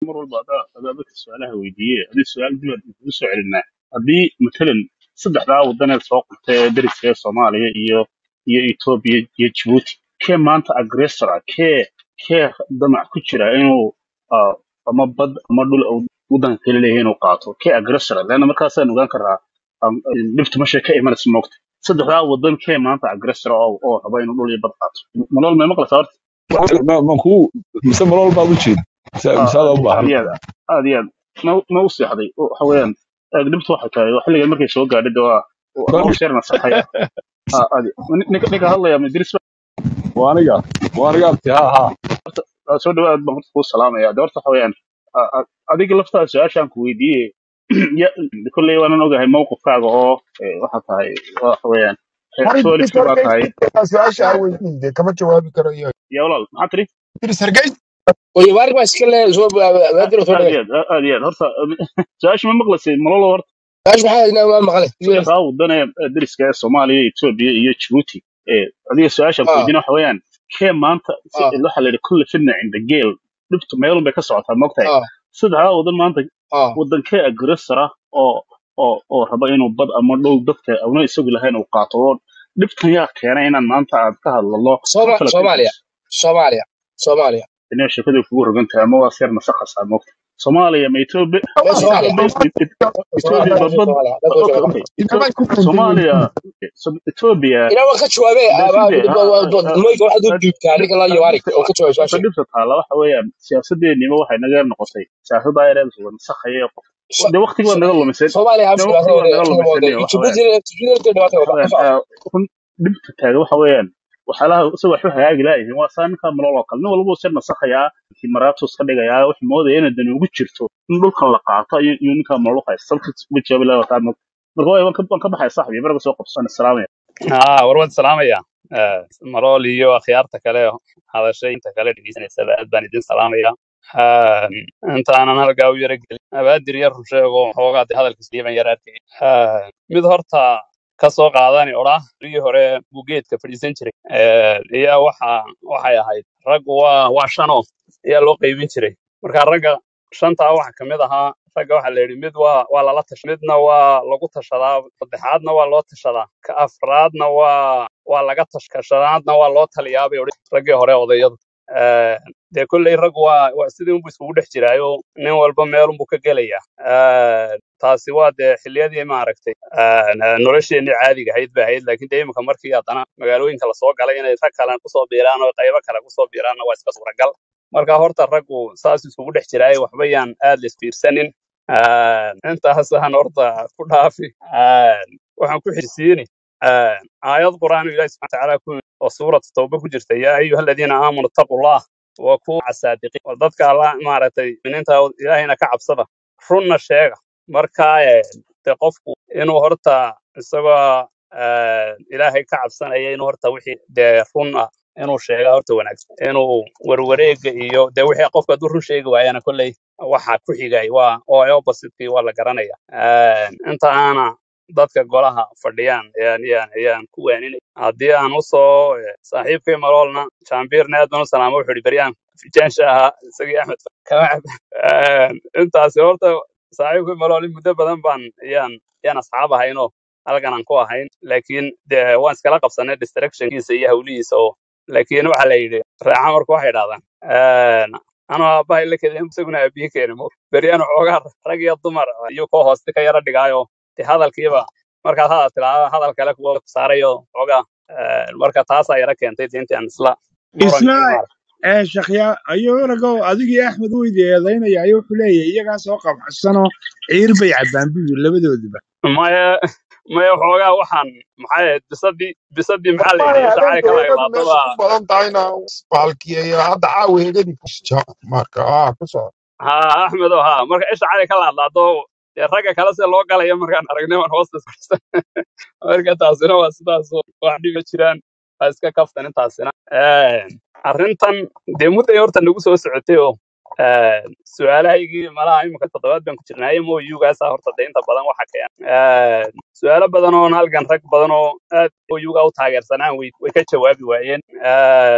mar walba adaa adaa dadka su-aalaha weydiiye haddii su-aal dib aan kugu soo celinaa haddii matalan saddexdaa wadaneed soo qortay ee dariska ee soomaaliya iyo iyo etoobiya iyo jibuuti kee maanta agressor ah kee kee damac ku jira inuu ah, ama bad ama dhul uu wadanka kale leeyahay inuu qaato kee agressor ah leanna markaasaan ogaan karaa am, dhibta meesha ka imanaysa moogta saddexdaa wadan kee maanta agressor ah oo oo raba inuu dhul iyo bad qaato nolol may maqlaysaa horta ma ma ku mise malol baad u jeeda mise ah, mise aad u aad baahan iyo aad aad iyo aad ma ma u seexday waxa weeyaan eeg dhibtu waxay tahay xilligan markay soo gaadhay de waa waa sheer nasaxaya ah, aad ninka ninka hadlaya madris waa aniga waa aniga abti ha ha waa soo dhawaad baan horta kuu salaamaya de horta waxa weeyaan a- a- adiga laftaada su-aashaan ku weydiiyey ya kolley waanan ogahay mowqifkaaga oo eh, waxa tahay waxa weeyaan Mari solis Idris baa tahay Hargeysa su-aasha aan weydiin kama jawaabi karo iyo ya walaal maxaa tiri Idris Hargeysa oye waarig baa iska le soo baadir soo aad dhigay iyo aad aad iyo aad horta su-aasha ma maqlaysay malolo horta kaash maxaa inaa ma maqlay saddexdaa wadan ee ee dariska ee soomaaliya etoobiya iyo jibuuti ee adiga su-aashaan ku ah weydiina waxa weeyaan kee maanta si ah waxa la yidhi kulle fidna cinda geel dhibtu meelun bay ka socotaa moogtahay ah saddexdaa wadan maanta ah wadankee agressor ah oo oo oo raba inuu bad ama dhow dadka una isagu lahayn uu qaato oo dhibtan yaa keenay inaan maanta aad ka hadlalo Sooma- kala soomaaliya fiirfiirso soomaaliya soomaaliya inay sheekadu kugu rogan tahay ama waa seer nasaqasaa moogta soomaaliya ma etoobiya mee soomaaliya etoobiya etoobiya soomaaliya ma bad soomaaliya dadka okay soomaaliya okay inamay ku kala soomaaliya duwan so- etoobiya ilaa waan ka jawaabay daafide moyga waxaad u dhiibtaa ninka la iyo waarig oo ka jawaabay horta su-aasha dhibta taalla waxa weeyaan siyaasadeenima waxay naga noqotay siyaasadda yareed nasakhaye de waqtigi baad naga lumiseen soomaaliya de habsi waqtigi baa baad naga lumiseen waxa weeyaan jibuuti dhibaata waxa wada weeyaan ah, run dhibta taaga waxa weeyaan waxyaalaha isaga waxu hagaagi laayihiin waa saa ninka malol oo kale nin walba uu sir nasakhayaa maraatus ka dhigayaa wuxuu moodaya inay dani ugu jirto in dhulkan la qaato iyo iyo ninka malol haysta salka uga jawaabi lahaa wataa marka waay waan ka waan ka baxaya saxbi baraga soo qabsan salaamaya haa war waad salaamaya Eh, marool iyo akhyaarta kale hadashay inta kale dhegeysanaysaba aad baan idin salaamaya Eh, intaanan halkaa u yara gelin abaadir yar run sheego xoogaa dee hadalkiis dhiiban yar arkay Eh, mid horta ka soo qaadani odhaa rii hore buu geedka fadhiisan jiray Eh, iyo waxa waxay ahayd raggu waa waa shano ayaa loo qaybin jiray marka ragga shantaa waxa ka mid ahaa ragga waxaa la yidhi mid waa waa lala tash midna waa lagu tashadaa saddexaadna waa loo tashadaa ka afraadna waa waa laga tash ka shanaadna waa loo taliyaa bay odhan raggii hore odayadu Eh, dee kolley raggu waa waa sidii unbu iskugu dhex jiraayo nin walba meelunbu ka gelaya Eh, taasi waa dee xilliyadii maaragtay eh, nolosheenii caadiga ahayd ba ahayd laakiin dee imika markii haddana magaalooyinka lasoo galay inay rag kalen kusoo biiraan oo qaybo kale kusoo biiraanna waa iska suuragal marka horta raggu saas isugu dhex jiraayo waxba yaan aad laisfiirsanin intaasaan horta ku dhaafi Eh, waxaan ku xisiini aayad qur'aan oo ilaahi subxana watacaala ku oo suurat tawba ku jirta yaa ayuha aladiina aamanu taqullah wa kuu saadiqiin war dadka alla maaragtay miniinta ilaahayna ka cabsada runna sheega marka eh, de qofku inuu horta isagoo eh, ilaahay ka cabsanaya inuu horta wixii dee run ah inuu sheega horta wanaagsan inuu warwareega iyo dee wixii qofka hadduu run sheegi waayana kolley waxa ku xigay waa oo oppositekii waa la garanaya Eh, inta aana dadka golaha fadhiyaan ayaan ayaan ayaan ku waaninay haddii aan usoo eh, saaxiibkay maloolna jaambiirna aad baan u salaama wuxuu ihi beryaan fijaansha ahaa isagii axmed kama cab Eh, intaasi horta saaxiibkay malool in muddo badan baan ayaan ayaan asxaab ahaynoo halkan aan ku ahayn laakiin de waan iskala qabsanay distractionkiisa iyo hawlihiisa oo laakiin waxaa la yidhi raaxa marka waxay dhahdaan anoo aabbahay la kedin isaguna aabiye keeni mo beryaan xoogaa rag iyo dumar iyo koo hooste ka yara dhigaayo de hadalkiiba markaad hadal tilaada hadal kale kuwa saarayo xoogaa eh, marka taasaa yara keentay de intaan isla murankii isla maaragtay ee shakya ayuu ragow adigii axmed weydi eedaynaya ayuu wuxuu leeyahay iyagaa soo qabxsanoo ciir bay cabbaan buu yidhi labadooduba maya maya xoogaa waxaan maxay ahayd bisadii bisadii maxaa la wallahi yidhi shacari habeenka ka laga weegadu qaado meesha baa ku badan tahayna baalkiyeeyo hadda caawa heegadi kusja marka ah ku soo ha axmed oo ha marka isha cali ka laadlaado dee ragga kale se loo galaya markaan aragnay waan hoosta iskarsan marka taasina waa sidaas oo wax dhiba jiraan waa iska kaftan intaasina Eh, arrintan dee mudday horta nagu soo socotay oo eh, su-aalahaygii malaha imika toddobaad baan ku jirnaaye moyugaasa horta de inta badan waxa keen Eh, su-aalo badan oo halgan rag badan oo aad moyuga u taageersanaan way way ka jawaabi waayeen Eh,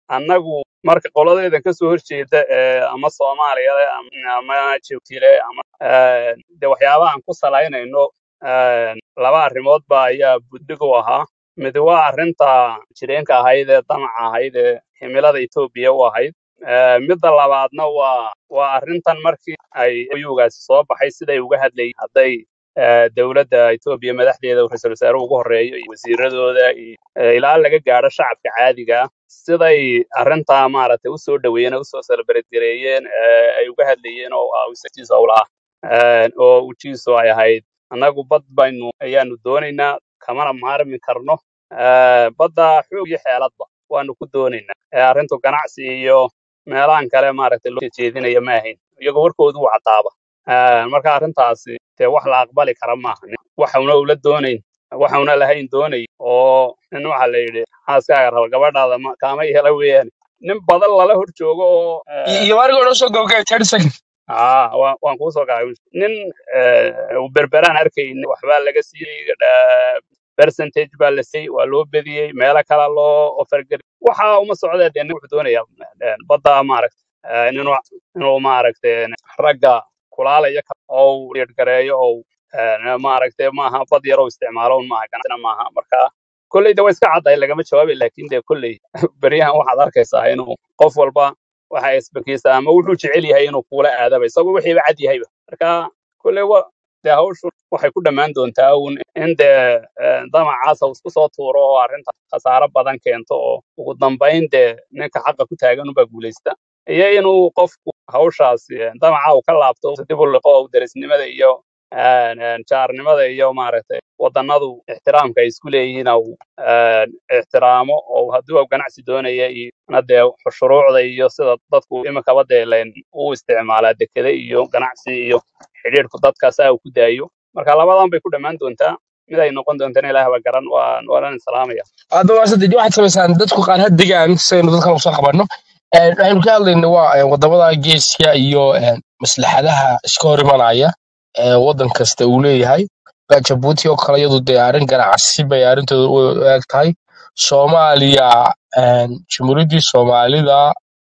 annagu marka qoladayda kasoo horjeeda ee ama soomaaliya leh ama ama Djibouti leh ama eh, de waxyaabahan ku salaynayno eh, laba arrimood ba ayaa buddig u ahaa mid waa arrinta jireenka ahayd ee damaca ahayd ee himilada Etoobiya u ahayd Eh, midda labaadna waa waa arrintan markii ay oyugaasi soo baxay siday uga hadlayeen hadday eh, dowladda Etoobiya madaxdeeda ra'iisul wasaaruhu ugu horeeyo iyo wasiiradooda iyo eh, ilaa laga gaadho shacabka caadiga ah siday arrintaa maaragtay usoo dhaweeyeen oo usoo celebrate gareeyeen eh, ay uga hadlayeen oo ah ujeedkiisa u lahaa Eh, oo ujiisu ay ahayd annagu bad baynu ayaanu doonaynaa kamana maarmi karno Eh, badda xoog iyo xeeladba waanu ku doonaynaa Eh, arrintu ganacsi iyo meelahan kale maaragtay loo jeedinaya ma ahayn iyagoo warkoodu u cadaaba Eh, marka arrintaasi dee wax la aqbali kara maaha waxauna ula doonayn waxauna lahayn doonay oo nin waxa la yidhi xaaskaaga raba gabadhaada ma- kaama hela weeyaan nin badan lala hor joogo oo eh, iyo ariga odhan soo gabagabay thirty second aa waan waan kuu soo gaabin nin eh, uu berberaan arkayni waxbaa laga siiyey eh, percentage baa la siiyey waa loo bediyey meelo kale loo ofergeli waxa uma socdee dee nin wuxuu doonayaa eh, badda maaragta eh, inuu inuu maaragtay ragga kulaalaya ka- oo uu dhiirgareeyo oo eh, maaragtay maaha bad yar oo isticmaalo un maaha ganacsina maaha marka kolley de waa iska caddahay lagama jawaabi laakiin de kolley beryahan waxaad arkaysaa inuu qof walba waxa isbakiisa ama wuxuu jecel yahay inuu kuula aadaba isagoo wixiiba cad yahayba marka kolley wa dee hawshu waxay ku dhammaan doontaa uun in dee eh, damacaas uu isku soo tuuro oo arrinta khasaaro badan keento oo ugu dambayn dee ninka xaqa ku taagan unbaa guulaysta iyo inuu qofku hawshaasi eh, damaca uu ka laabto uu dib u liqo oo derisnimada iyo eh, eh, jaarnimada iyo maaragtay wadannadu ixtiraamka ay isku leeyihiin uu eh, ixtiraamo oo haddii uu ganacsi doonaya iyo na dee shuruucda iyo sida dadku imikaba dee leen u isticmaalaa dekede iyo ganacsi iyo xidhiidhku dadka saa uu ku daayo marka labadan bay ku dhammaan doontaa mid ay noqon doontana ilaah baa garan waan waanan salaamaya hadda waa saddex waxaad samaysaan dadku qaar ha degaan sidaynu dadkan usoo qabanno Een, waxaynu ka hadlayna waa een, wadamada geeska iyo een, maslaxadaha iska hor imanaya ee wadan kasta uu leeyahay Baa jabuuti oo kale iyadu dee arrin ganacsi bay arrintooda u eg tahay soomaaliya een, jamhuuriyaddii soomaalida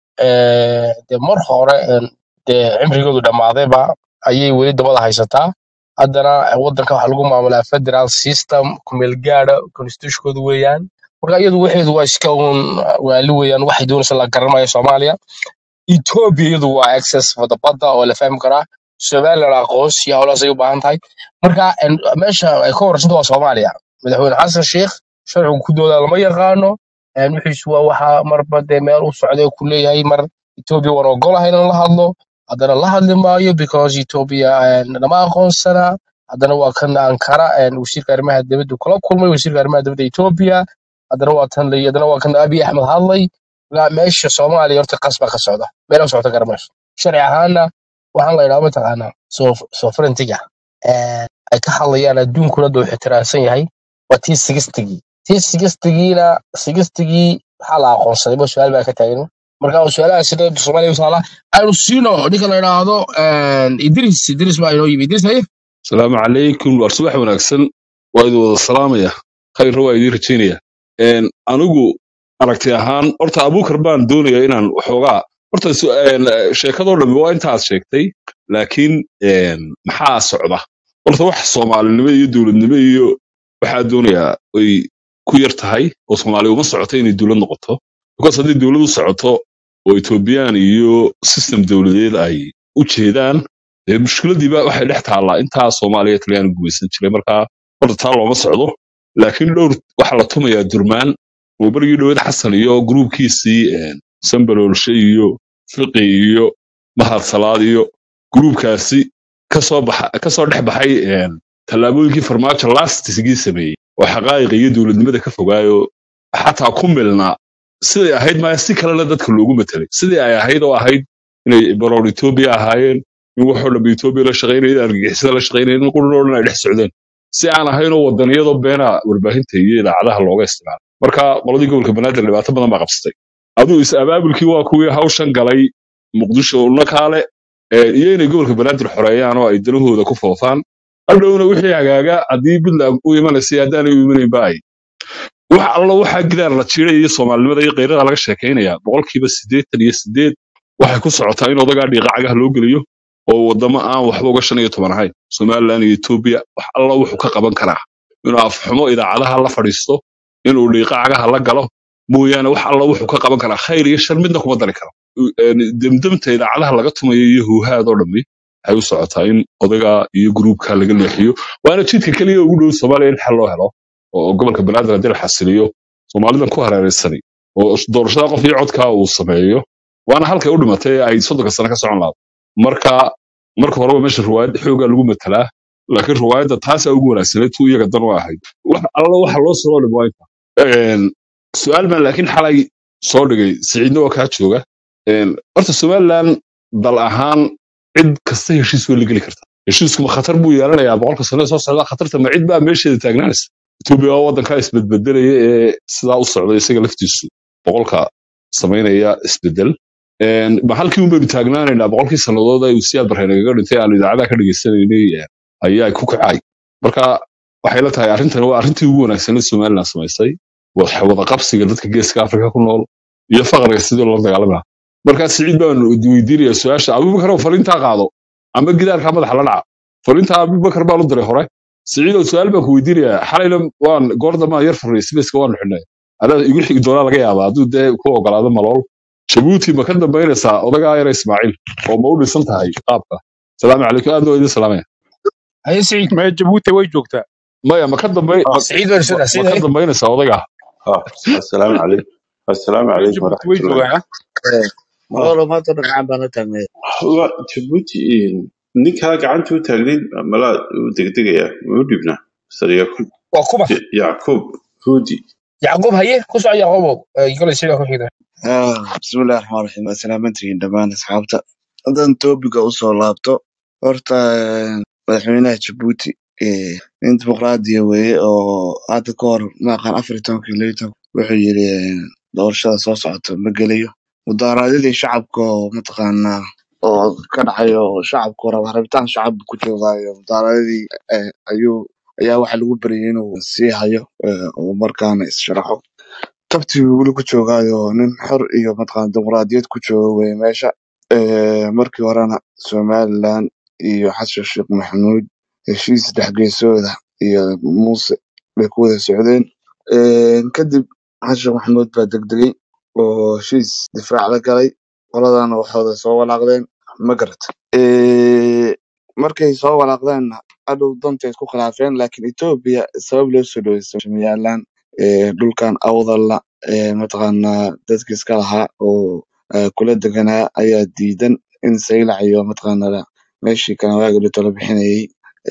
ee, dee mar hore een, dee cimrigoodu dhammaadayba ayay weli dabada haysataa haddana wadanka waxaa lagu maamulaa federal system kumeel gaadha constitutionkoodu weeyaan marka iyadu waxeedu waa iska uun waali weeyaan waxay doonaysa la garanaya soomaaliya ethiopia iyadu waa access wada badda oo la fahmi karaa somaliland aqoonsi howlahaas ay u baahan tahay marka en, meesha ay ka horeysanta waa soomaaliya madaxweyne xasan sheikh sharcigu ku doodaa lama yaqaano en, wixiisu waa waxa marba dee meel u socday ku leeyahay mar ethiopia waan ogolahay inaan la hadlo haddana la hadli maayo because ethiopia en, lama aqoonsana haddana waa kan ankara en, wasiirka arrimaha dibadda kula kulmay wasiirka arrimaha dibadda ethiopia haddana waa tan la- haddana waa kan abiy axmed hadlay ilaa meesha soomaaliya horta qas baa ka socda meel u socota garamayso sharci ahaana waxaan la idhaha mataqaanaa sovereigntiga ay ka hadlayaan adduunkuna duu ixtiraamsan yahay waa tii sigistigii tii sigistigiina sigistigii maxaa la aqoonsaday ba su-aal baa ka taagan marka su-aalahaas sida soomaaliya usaala aynu siino ninka la idhaahdo idris idris baa inoo yimi idris haye asalaamu calaykum waar subax wanaagsan waa idin wada salaamaya khayrna waa idiin rajaynaya Een, anigu aragti ahaan horta abuukar baan doonaya inaan waxoogaa horta su- een, eh, sheekadoo dhammi waa intaad sheegtay laakiin een, maxaa socda horta wax soomaalinimo iyo dowladnimo iyo waxaa doonayaa ay ku yar tahay oo soomaaliya uma socoto inay dowlad noqoto because haddii dowlad u socoto oo etoobiyaan iyo system dowladeed ay u jeedaan dee mushkiladiiba waxay dhex taallaa intaa soomaaliya talyaani gumaysan jiray markaa horta taa looma socdo laakiin dhowr waxaa la tumayaa durmaan oo berigii dhoweed xasan iyo gruubkiisii een, sambaloolshe iyo fiqi iyo mahad salaad iyo gruubkaasi kasoo baxa kasoo dhex baxay een, tallaabooyinkii farmaajo lastisgii sameeyey oo xaqaa'iqa iyo dowladnimada ka fogaayo xataa ku milnaa siday ahayd maya si kalena dadka loogu matelay sidii ay ahayd oo ahayd inay baroor etoobiya ahaayeen in waxoo dhanba etoobiya la shaqaynaya in argagixisada la shaqaynaya in qurun oo dhan ay dhex socdeen si aan ahaynoo wadaniyadoo beena warbaahinta iyo idaacadaha looga isticmaalo marka qoladii gobolka banaadir dhibaato badan baa qabsatay aduu is abaabulkii waa kuwii hawshan galay muqdisho nakaale ee, iyo inay gobolka banaadir xoreeyaan oo ay danahooda ku foofaan hadhowna wixii hagaaga haddii puntland u imanaysa haddaanay u imanaynba ay wax alla waxaa gidaar la jiray iyo soomaalinimada iyo keyrada laga sheekaynaya boqolkiiba siddeetan iyo siddeed waxay ku socotaa in odagaa dhiiqa cagaha loo geliyo oo wadamo aan waxba uga shan iyo toban ahayn somalilan iyo etoobiya wax alla wuxuu ka qaban karaa inuu afxumo idaacadaha la fadhiisto inuu dhiiqa cagaha la galo mooyaane wax alla wuxuu ka qaban karaa khayr iyo shar midna kuma dari karo Een, demdemta idaacadaha laga tumayo iyo huuhaadoo dhammi waxay u socotaa in odaga iyo gruubka laga leexiyo waana jidka keliya ugu dhow soomaaliya in xal loo helo oo gobolka banaadir haddii la xasiliyo soomaalidan ku hareeraysanay oo doorashada qof iyo codkaa uu sameeyo waana halkay u dhimatay ee ay soddonka sano ka socon lahayd marka marka horeba meesha riwaayad xoogaa lagu matalaa laakiin riwaayadda taasaa ugu wanaagsaneed tu iyaga dan u ahayd wax alla waxa loo soo dhimo waa inta Een, su-aal baan laakiin xalay soo dhigay siciidna waa kaa jooga Een, horta somalilan dal ahaan cid kasta heshiis way la geli karta heshiisku ma khatar buu yeelanayaa boqolka sano ee soo socda khatarta ma cid baa meesheeda taagnaanaysa etoobiya waa waddankaa isbedbedelaya ee sidaa u socda isaga laftiisu boqolka samaynaya isbedel Een, ma halkii un baynu taagnaanaynaa boqolkii sannadood ee uu siyaad barreenagaga dhintay aanu idaacadaha ka dhegaysanaynay ee, ayaa ku kacay marka waxay la tahay arrintani waa arrintii ugu wanaagsaneed somalilan samaysay wada wada qabsiga dadka geeska afrika ku nool iyo faqriga sidii loola dagaalami lahaa markaa siciid baan weydiinaya su-aasha abubakar oo fariintaa qaado ama gidaarkaa madaxa la dhaca fariintaa abubakar baan u diray hore siciidow su-aal baan ku weydiinayaa xalayna waan goor dambaan yar furnay sibeyska waanu xidhnay adaa igu xigi doonaa laga yaabaa hadduu dee ku ogolaado malool jabuuti ma ka dambaynaysaa odagaa yara ismaaciil oo ma u dhisan tahay qaabka salaamu calaykum aad loo idin salaamaya haye siciid ma jabuuti way joogtaa maya ma ka dambay آه ma siciid waa sida ma siciid ka haye dambaynaysaa odagaa آه السلام عليكم السلام عليكم jabuuti ورحمة way الله joogaan آه malolo maanta dhagxaan baan la taagnay هو جيبوتي ninkaa gacanta u taagnayd malaa u degdegaya u dhibna mr yacub waa kuma yacub hudi yacquub haye ku soco yacquubow Eh, koley sida ku xigta Ah, bismillahi raxmaan raxiim waa salaamantihiin dhammaan asxaabta haddaan toobiga usoo laabto horta eh, madaxweynaha jabuuti eh, nin dimuqraadiya weeye oo hadda ka hor maaqan afar iyo tobankii laba iyo toban wuxuu yiri eh, doorashada soo socota ma gelayo mudaaraadyadii shacabka oo mataqaanaa oo ka dhacayo oo shacabku raba rabitaan shacab ku joogaayo mudaaraadyadii eh, ayuu ayaa waxa lagu baryay inuu sii hayo eh, oo markaana issharaxo tabtii weli ku joogaayo nin xor iyo mataqaana dimuqraadiyad ku jooga weye meesha Eh, markii horena somaliland iyo xasan sheekh maxamuud heshiis dhexgeesooda iyo muuse bay ku wada socdeen Eh, kadib xasan sheekh maxamuud baa degdegay oo heshiis difaac la galay qoladana waxooda soo walaaqdeen ma garat Eh, markay soo walaaqdeenna hadhow dantay isku khilaafeen laakiin etoobiya sabab loo soo dhaweysto somaliland eh, dhulkan awdalla eh, mataqaanaa dadki iska lahaa oo eh, kula deganaa ayaa diidan in saylac iyo mataqaanaa meeshii kanawaaga dhito la bixinayay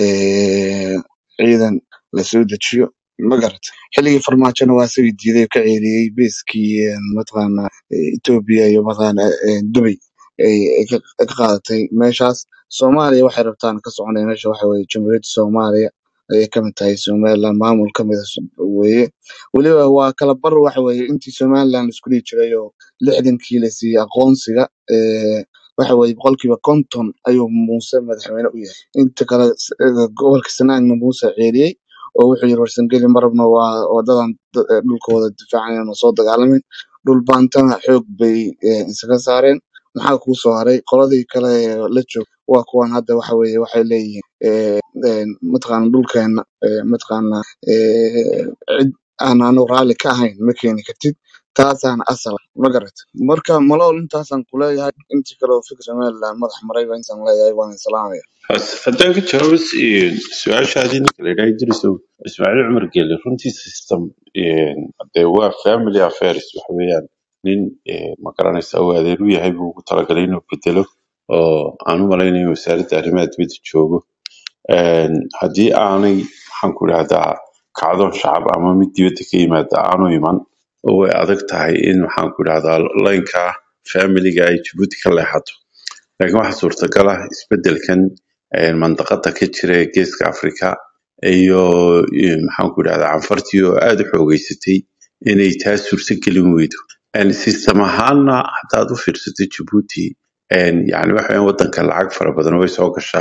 eh, ciidan lasoo dejiyo ma garat xilligii farmaajona waa isagii diiday oo ka ceeriyey beeskii eh, mataqaanaa eh, etoobiya iyo mataqaanaa eh, dubay ay ay ka ay ka qaadatay meeshaas soomaaliya waxay rabtaan ka soconaya meesha waxa weye jamhuuriyadda soomaaliya ayay kamid tahay somaliland maamul kamid ah weye weliba waa kala bar waxa weye intii somaliland laisku dhihi jiray oo lixdankii la siiyey aqoonsiga eh, waxa weye boqolkiiba konton ayuu muuse madaxweyne u yahay inta kale s- eh, gobolka sanaagna muuse ceeriyey oo wuxuu yiri warsangeli marabna waa wadadan da- eh, dhulkooda difaacayan oo soo dagaalamin dhul baantana xoog bay eh, isaga saareen maxaa kuu soo haray qoladii kale ee la joog waa kuwan hadda waxa weye waxay leeyihiin eh, eh, mataqaana dhulkeena eh, mataqaana eh, cid aan anu raalli ka ahayn ma keeni kartid taasaana asal ah, ma garat marka malool intaasaan kuleeyahay intii kale oo fikir somaliland madax marayba intaan leeyahay waan islaamaya haddaan ka jawaabo su-aashaadii ninka la yidhaha idrisow ismaaciil cumar gele runtii system dee waa family affairs waxa weeyaan nin eh, ma garanaysa uu adeer u yahay buu ugu talagalay inuu bedelo oo aan u malaynayo wasaaradda arrimaha dibadda joogo Een, haddii aanay maxaan ku idhahdaa kacdoon shacab ama mid dibadda ka yimaada aanu iman oo way adag tahay in maxaan ku idhahdaa laynka familiga ay jabuuti ka leexato laakiin waxaa suurtagal ah isbedelkan een, mandaqada ka jira ee geeska afrika iyo iyo maxaan ku idhahdaa canfartii oo aada u xoogeysatay inay taa suurtagelin weydo Een, system ahaanna haddaad u fiirsato jabuuti een, yacni waxa weeyaan wadanka lacag fara badan way soo gashaa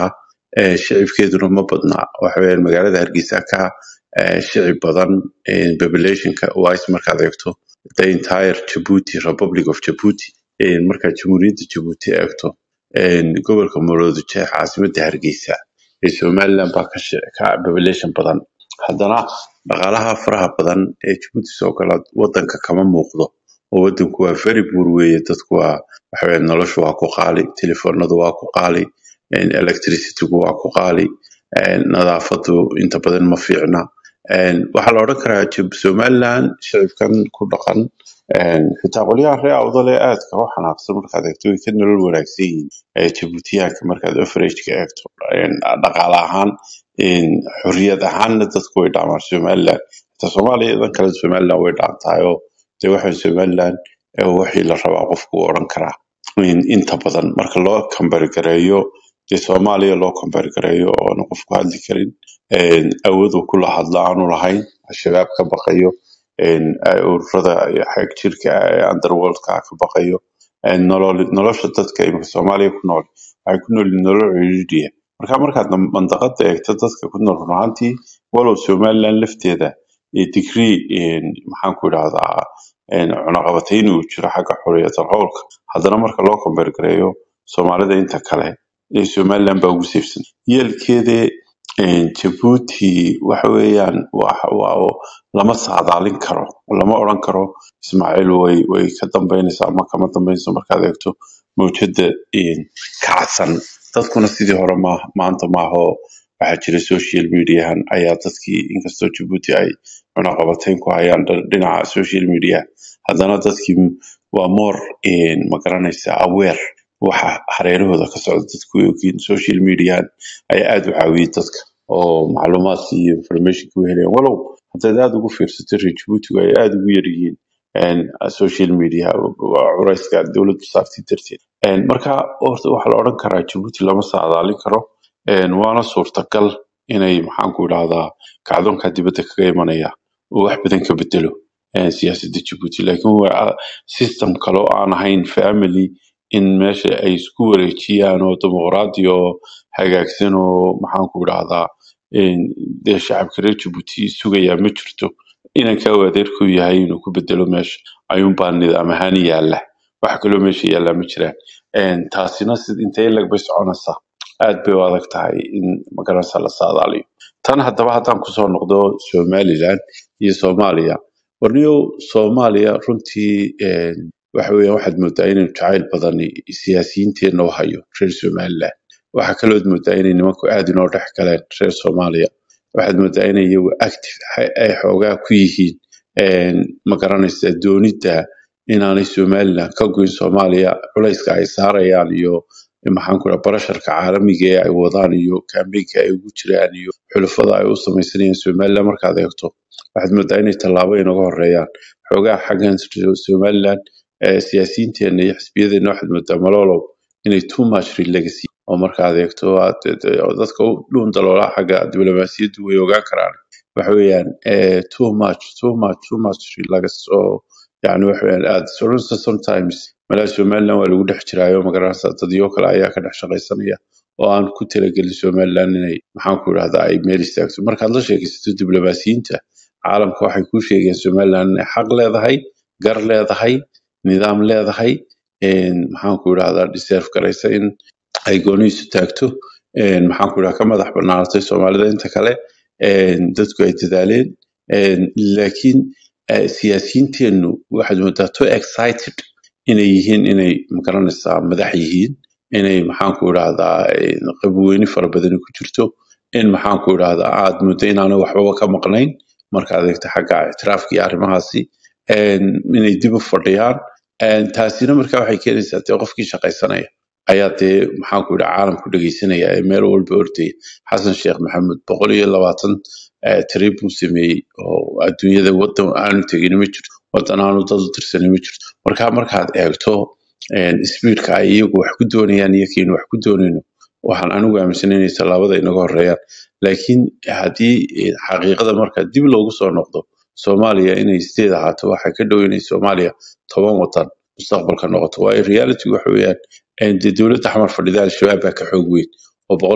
eh, shicibkeeduna ma badna waxa weeyaan magaalada hargeysa ka eh, shicib badan eh, populationka wise markaad eegto the entire Djibouti Republic of Djibouti eh, markaad jamhuuriyadda Djibouti eegto eh, gobolka Maroodijeex caasimadda hargeysa ee somaliland baa ka shi- ka population badan haddana dhaqaalaha faraha badan ee Djibouti soo gala wadanka kama muuqdo oo wadanku waa very poor weeye dadku waa waxa weeye noloshu waa ku qaali telefoonadu waa ku qaali een, electricitygu waa ku qaali een, nadaafadu inta badan ma fiicna een, waxaa la odhan karaa Jib- somaliland shicibkan ku dhaqan een, xitaa qolyaha reer awdal ee aadka u xanaaqsan markaad eegto way ka nolol wanaagsan yihiin ee Djiboutiyaanka markaad average-ka eegto een, dhaqaale ahaan een, xorriyad ahaanna dadku way dhaamaan somaliland xitaa soomaaliya idan kale somaliland way dhaantahay oo dee waxa somaliland ee wixii la rabaa qofku wuu odhan karaa in inta badan marka loo kambargareeyo dee soomaaliya loo kambargareeyo oona qofku hadli karin een, awood uu kula hadla aanu lahayn al-shabaab ka baqayo een, ay ururada xag jirka ah ee underworldka ka baqayo een, nolol nolosha dadka imika soomaaliya ku nool waxay ku nool yihiin nolol ciriiriya marka markaad mandaqada eegto dadka ku nool run ahaantii walow somaliland lafteeda iyo degree een, maxaan ku idhahdaa een, cunaqabatayn uu jiro xagga xorriyatal qowlka haddana marka loo kambargareeyo soomaalida inta kale ee somaliland baa ugu saifsan yeelkeede een, jabuuti waxa weeyaan waa waa- lama saadaalin karo lama odhan karo ismaaciil way way ka dambeynaysaa ama kama dambeynayso markaad eegto mawjada een, kacsan dadkuna sidii hore ma maanta maaho waxaa jira social mediahan ayaa dadkii inkastoo jabuuti ay cunaqabatayn ku hayaan dha- dhinaca social media haddana dadkii waa more een, ma garanaysa aware waxa hareerahooda ka socda dadku way ogyihiin social mediahan ayaa aad u caawiyey dadka oo macluumaadka iyo informationka u helayaan walow haddaad aad ugu fiirsato reer jabuutigu ay aad ugu yar yihiin een, social media waa culayska dowladdu saartay darteed Een, marka horta waxaa la odhan karaa jabuuti lama saadaalin karo een, waana suurtagal inay maxaan ku idhahdaa kacdoonka dibadda kaga imanaya uu wax badan ka bedelo een, siyaasadda jabuuti laakiin waa system kale oo aan ahayn family in meesha ay isku wareejiyaan oo dimuqraadi oo hagaagsan oo maxaan ku idhahdaa een, dee shacabka reer jabuuti sugayaa ma jirto inanka uu adeerku yahay inuu ku bedelo meesha ayuunbaa nidaam ahaan yaala wax kaloo meesha yaallaa ma jiraan Een, taasina sid intee lag bay soconaysaa aad bay u adag tahay in magaranaysa la saadaaliyo tan haddaba haddaan kusoo noqdo somaliland iyo soomaaliya warniyow soomaaliya runtii een, waxa weeyaan waxaad moodaa inaynu jacayl badan siyaasiyiinteenna u hayo reer somaliland waxaa kalood moodaa inay nimanku aad inoo dhex galeen reer soomaaliya waxaad moodaa inay iyagu active ay ay xoogaa ku yihiin een, ma garanaysa doonidda inaanay somaliland ka goyn soomaaliya culayska ay saarayaan iyo maxaan ku dhaha barasharka caalamiga ee ay wadaan iyo kambeynka ay ugu jiraan iyo xulafada ay u samaysanayaan somaliland markaad eegto waxaad moodaa inay tallaabo inaga horeeyaan xoogaa xaggan somaliland ee siyaasiyiinteena iyo xisbiyadeena waxaad moodaa malolow inay too much legacy oo markaad eegto aad oo dadka u dhuun daloolaa xagga diblomaasiyaddu way ogaan karaan waxa weeyaan eh, too much too much too much legacy oo yani waxa weeyaan aad soronsa sometimes malaa somaliland waa lagu dhex jiraayo magaranaysa dadyo kale ayaa ka dhex shaqaysanaya oo aan ku talagelin somaliland inay maxaan ku idhahdaa ay meel istaagto markaad la sheegaysato diblomaasiyiinta caalamka waxay kuu sheegayaan somaliland inay xaq leedahay gar leedahay nidaam leedahay een, maxaan ku idhahdaa deserve garaysa in ay goonihiisu taagto een, maxaan ku idhahdaa ka madax banaanatay soomaalida inta kale een, dadku ay dadaaleen een, laakiin eh, siyaasiyiinteennu waxaad moodaa too excited inay yihiin inay magaranaysaa madax yihiin inay maxaan ku idhahdaa een, qabweyne fara badani ku jirto in maxaan ku idhahdaa aad muddo inaanay waxbaba ka maqnayn markaad eegto xagga ictiraafka iyo arrimahaasi een, inay dib u fadhiyaan een, taasina marka waxay keenaysaa dee qofkii shaqaysanaya ayaa dee maxaan ku idhaha caalamku dhegeysanaya ee meel walba ordaya xasan sheekh maxamed boqol iyo labaatan eh, trip buu sameeyey oo adduunyada wadan aanu tegin ma jirto wadan aanu dad u tirsanin ma jirto marka markaad eegto speedka ay iyagu wax ku doonayaan iyo kiinu wax ku doonayno waxaan anigu aaminsanay inay tallaabada inaga horeeyaan laakiin haddii eh, xaqiiqada marka dib loogu soo noqdo soomaaliya inay sideed ahaato waxaa ka dhow inay soomaaliya toban wadan mustaqbalka noqoto waayo reality waxa weeyaan eh, dee dowladda xamar fadhida al-shabaab baa ka xoog weyn oo boqolkiiba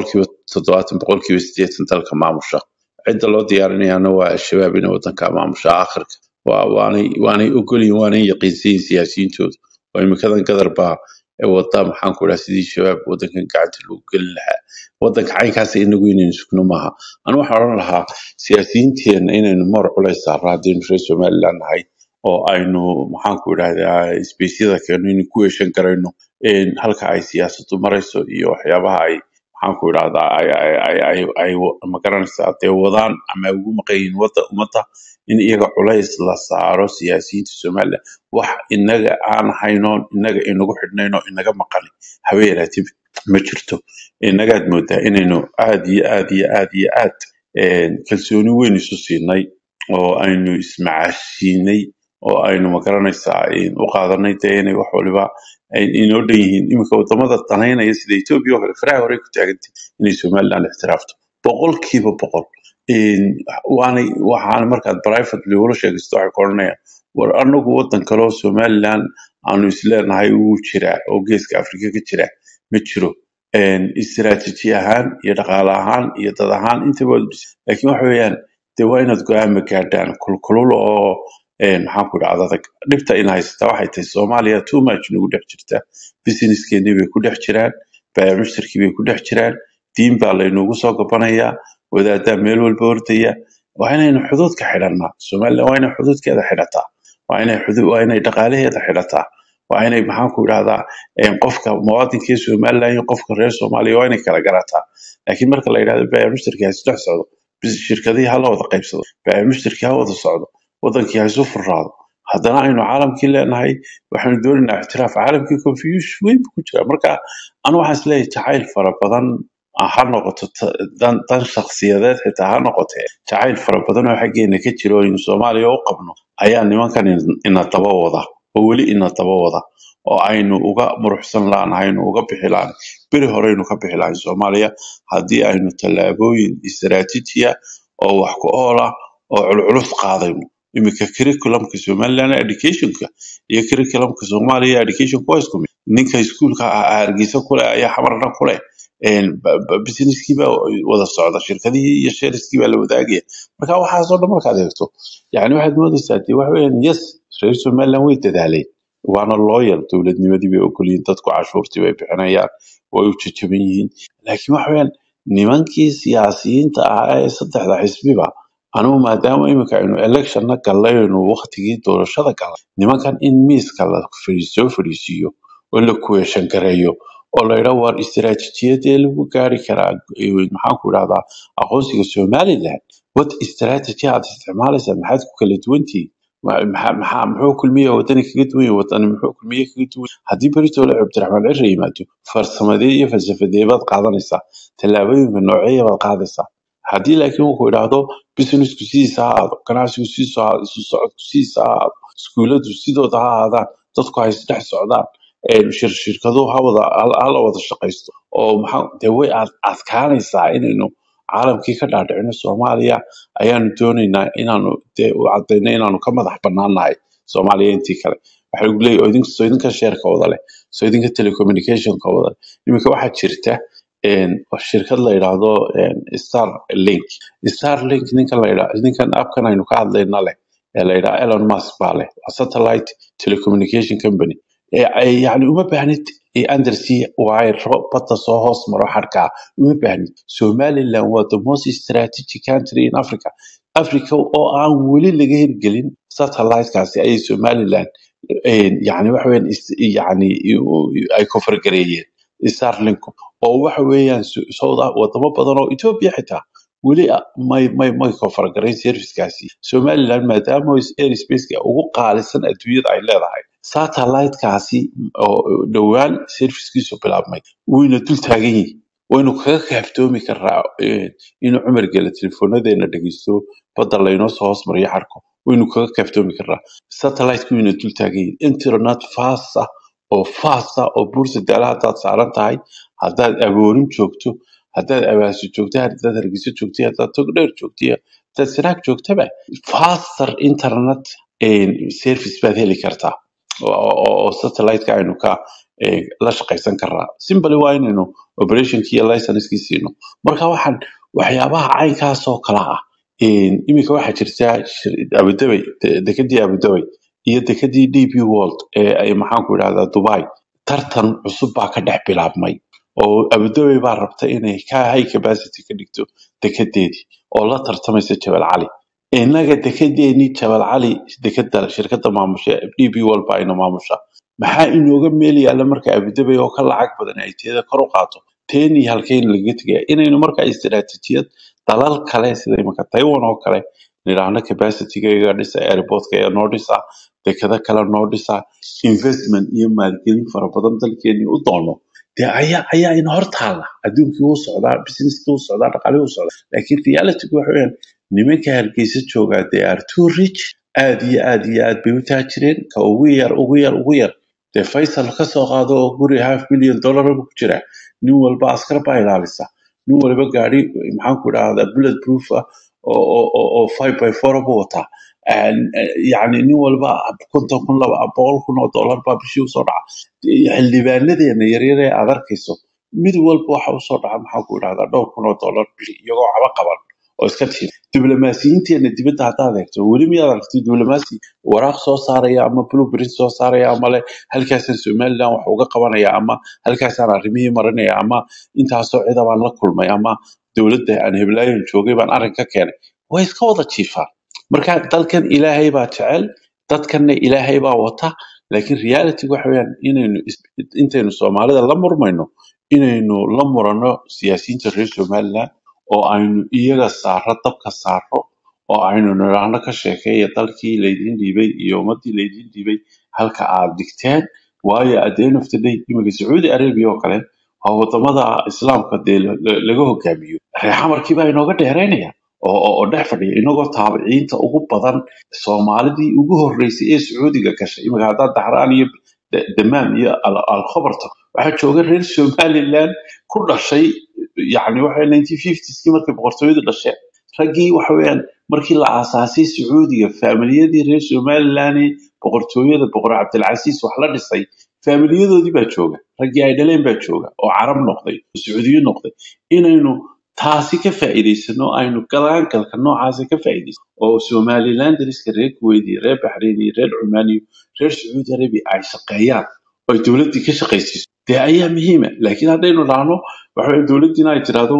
toddobaatan boqolkiiba siddeetan dalka maamusha cidda loo diyaarinayaana waa al-shabaab inay wadanka maamusha aakhirka waa waanay waanay ogolyihin waanay yaqiinsayin siyaasiyiintooda oo imikadan gadar baa ee wada maxaan ku dhaha sidii shabaab wadankan gacanta loogu gelin lahaa wadanka caynkaas inagu inaynu sugno maaha anu waxaan odhan lahaa siyaasiyiinteenna inaynu moor culays saarno haddaynu reer somaliland nahay oo aynu maxaan ku idhahdaa isbeysyada keeno inaynu ku heshan karayno een, halka ay siyaasadu marayso iyo waxyaabaha ay maxaan ku idhahdaa ay ay ay ay ay magaranaysaa dee wadaan ama ay ugu maqan yihiin wada ummadda in iyaga culays la saaro siyaasiyiinta somaliland wax inaga aan haynoon inaga inagu xidhnayno inaga maqani haba yaraatib ma jirto innagaad moodaa inaynu aad iyo aad iyo aad iyo aad een, kalsooni weyn isu siinay oo aynu ismacaashiinay oo aynu magaranaysaa een, u qaadanay dee inay wax waliba ay inoo dhan yihiin iminka wadamada danaynaya sida etoobiya oo kale faraha horey ku taagantay inay somaliland ixtiraafto boqolkiiba boqol Een, waanay waxaana markaad privately ula sheegaysto waxay ku odhanayaan war anagu wadan kale oo somaliland aanu isleenahay wuu jiraa oo geeska afrika ka jira ma jiro Een, istiraatiiji ahaan iyo dhaqaale ahaan iyo dad ahaan intaba waa dhis- laakiin waxa weeyaan dee waa inaad go-aama gaadhaan kulkulul oo een, maxaan ku idhahda adag dhibta in haysata waxay tahay soomaaliya too much nagu dhex jirta businesskeenii bay ku dhex jiraan baayamushtarkii bay ku dhex jiraan diin baa laynoogu soo gabanayaa wadaadaa meel walba ordaya waa inaynu xuduudka xidhannaa somaliland waa inay xuduudkeeda xidhataa waa inay xudu- waa inay dhaqaalaheeda xidhataa waa inay maxaan ku idhahdaa een, qofka muwaadinka ee somaliland iyo qofka reer soomaaliya waa inay kala garataa laakiin marka la yidhahdo baayamushtarkii ha isdhex socdo bis shirkadihii ha la wada qaybsado baayamushtarkii ha wada socdo wadankii ha isu furraado haddana aynu caalamkii leenahay waxaynu doonaynaa ictiraaf caalamkii confusion weyn buu ku jira marka anu waxaan isleeyahay jacayl fara badan ha noqoto ta- dan dan shakhsiyadeed xitaa ha noqotee jacayl fara badan oo xaggeena ka jira oo aynu soomaaliya u qabno ayaa nimankan in- ina daba wada oo weli ina daba wada oo aynu uga muruxsan laanahay aynu uga bixi laanahay beri horeynu ka bixi lahayn soomaaliya haddii aynu tallaabooyin istaraatiijiya oo wax ku ool ah oo culculus qaadayno iminka curriculumka somaliland educationka iyo curriculumka soomaaliya education waa isku mid ninka iskuulka hargeysa kule ayaa xamarna kule een, ba- ba- businesskii baa wada socda shirkadihii iyo shareskii baa la wadaagaya marka waxaasoo dhan markaad eegto yani waxaad moodaysaa dee waxa weeyaan yes reer somaliland way dadaaleen waana looyal dowladnimadii bay ogolyihiin dadku cashuurtii bay bixinayaan way u jajaban yihiin laakiin waxa weeyaan nimankii siyaasiyiinta ahaa ee saddexda xisbiba anugu maadaama iminka aynu electionna gallay aynu waqtigii doorashada galay nimankan in miiska la fadhi- soo fadhiisiiyo oo la kuweeshan gareeyo oo la yidhaa war istiraatiijiyadee lagu gaari karaa eh, maxaan ku idhahdaa aqoonsiga somaliland what strategy aad isticmaalaysaa maxaad ku kala duwantihiin Ma- maxaa maxaa- muxuu kulmiye wadani kaga duwan yahay wadani muxuu kulmiye kaga duwan yahay? haddii beritoola cabdiraxmaan cirre yimaado farsamadee iyo falsafadee baad qaadanaysaa tallaabooyinka nooceeya baad qaadaysaa haddii laakiin wuxuu idhaahdo businessku sidiisa ha ahaado ganacsigu sidiisa ha ahaado isu socodku sidiisa ha ahaado iskuuladu sidooda ha ahaadaan dadku ha isdhex socdaan een, shir shirkaduhu ha wada ha ha la wada shaqaysto oo maxaa dee way ad adkaanaysaa inaynu caalamkii ka dhaadhicino soomaaliya ayaanu doonaynaa inaanu dee u cadayno inaanu ka madax banaanahay soomaaliya intii kale waxa lagu leeyahay oo idin- soo idinka sheerka wada leh soo idinka telecommunicationka wada leh iminka waxaa jirta een, shirkad la yidhaahdo een, starlink starlink ninkan la yidhaa ninkan appkan aynu ka hadlayna leh ee la yidhaha elon musk baa leh waa satellite telecommunication company ee ay yani uma baahnid ee undersea wire badda soo hoos maro xadhkaa uma baahnid somaliland waa the most strategic country in africa africa oo aan weli laga hirgelin satellitekaasi ayay somaliland een, yani waxa weeyaan is- yani u- ay kofargareeyeen starlink oo waxa weeyaan so- sowda wadamo badan oo ethiopia xitaa weli a- may may may kofargarayn servicekaasi somaliland maadaama airspace ugu qaalisan adduunyada ay leedahay satellitekaasi oo dhowaan servicekiisu bilaabmay wayna dul taagan yihiin waynu kaga kaaftoomi karaa eh, inuu cumar gela telefonadeena dhegeysto badda laynoo soo hoos mariyo xarko waynu kaga kaaftoomi karaa satelliteki wayna dul taagan yihiin internet fast ah oo fast ah oo buurta daala haddaad saaran tahay haddaad aboorin joogto haddaad abaasi joogto haddaad hargeyso joogto haddaad togdheer joogto haddaad sanaag joogtaba faster internet eh, service baad heli kartaa oo oo- oo satellite-ka aynu ka eh, la shaqaysan karaa simbly waa inaynu operationkii iyo licenskii siino marka waxaan waxyaabaha caynkaasoo kala ah een, iminka waxaa jirta shir- abudabay de- dekedii abudabay iyo dekedii dp world ee ay maxaanku idhahdaa dubai tartan cusub baa ka dhex bilaabmay oo abudabay baa rabta inay ka high capacity ka dhigto dekedeedii oo la tartamaysa jabal cali innaga dekedeenii jabal cali dekeda shirkada maamusha dp world baa ina maamusha maxaa inooga meel yaalla marka abudabay oo ka lacag badan ay teeda kor u qaato teenii halkeen lagaga tegaya inaynu marka istiraatiijiyad dalal kale sida imanka taiwan oo kale nidhaahno capacityga dhisa airportka ee noo dhisa dekada kale noo dhisa investment iyo maalgelin fara badan dalkeenii u doono dee ayaa ayaa ina hor taalla adduunkii wuu socdaa businesskii wuu socdaa dhaqaalihii wuu socdaa laakiin realitygu waxa weeyaan nimanka hargeysa joogaa they are too rich aad iyo aad iyo aad bay u taajireen ka ugu yar ugu yar ugu yar dee faysal ka soo qaado oo guri half million dollar buu ku jira nin walba askar baa ilaalisa nin walba gaari maxaanku idhahdaa bullet proof ah oo oo oo oo five by four buu wataa Een, eh, yacni nin walba konton kun laba boqol kun oo dollar baa bishii usoo dhaca xildhibaanadeena yaryar ee aad arkayso mid walba waxa usoo dhaca maxaanku idhahdaa dhowr kun oo dollar bishii iyagoo waxba qaban oo iska tiir diblomaasiyiinteena dibadda haddaad eegto weli miyaad aragtay diblomaasi waraaq soo saaraya ama blueprint soo saaraya ama le halkaasaan somaliland wax uga qabanaya ama halkaasaan arrimihii marinaya ama intaasoo cida baan la kulmay ama dowladda aan heblaayon joogay baan arrin ka keenay way iska wada jiifaan marka dalkan ilaahay baa jecel dadkanna ilaahay baa wata laakiin reality waxa weeyaan inaynu is- intaynu soomaalida la murmayno inaynu la murano siyaasiyiinta reer somaliland oo aynu iyaga saaro dabka saaro oo aynu nidhaahno ka sheekeeya dalkii laydin dhiibay iyo ummadii laydin dhiibay halka aad dhigteen waayo at the end of the day iminka sacuudi arabia oo kale waa wadamada islaamka dee la- la- laga hogaamiyo reexamarkii baa inooga dheeraynaya oo oo- oo dhex fadhiya inagoo taabiciinta ugu badan soomaalidii ugu horeysay ee sacuudiga gashay iminka haddaad daxraan iyo Da- damaam iyo Al- alkhobarta waxaa jooga reer somaliland ku dhashay yani waxa 1950skii markay boqortooyadu dhasheen raggii waxa weeyaan markii la aasaasay sacuudiga faamiliyadii reer somaliland ee boqortooyada boqor cabdilcasiis wax la dhisay faamiliyadoodii baa jooga raggii ay dhaleen baa jooga oo carab noqday oo sacuudiyo noqday inaynu taasi ka faa'iidaysano aynu galaangalka noocaasa ka faa'iidaysano oo somaliland dariska reer kuwait iyo reer baxrayn iyo reer cumaan iyo reer sacuudi arabia ay shaqeeyaan oo ay dowladdii ka shaqaysiiso dee ayaa muhiima laakiin haddaynu dhahno waxa weeye dowladdiina ay tidhaahdo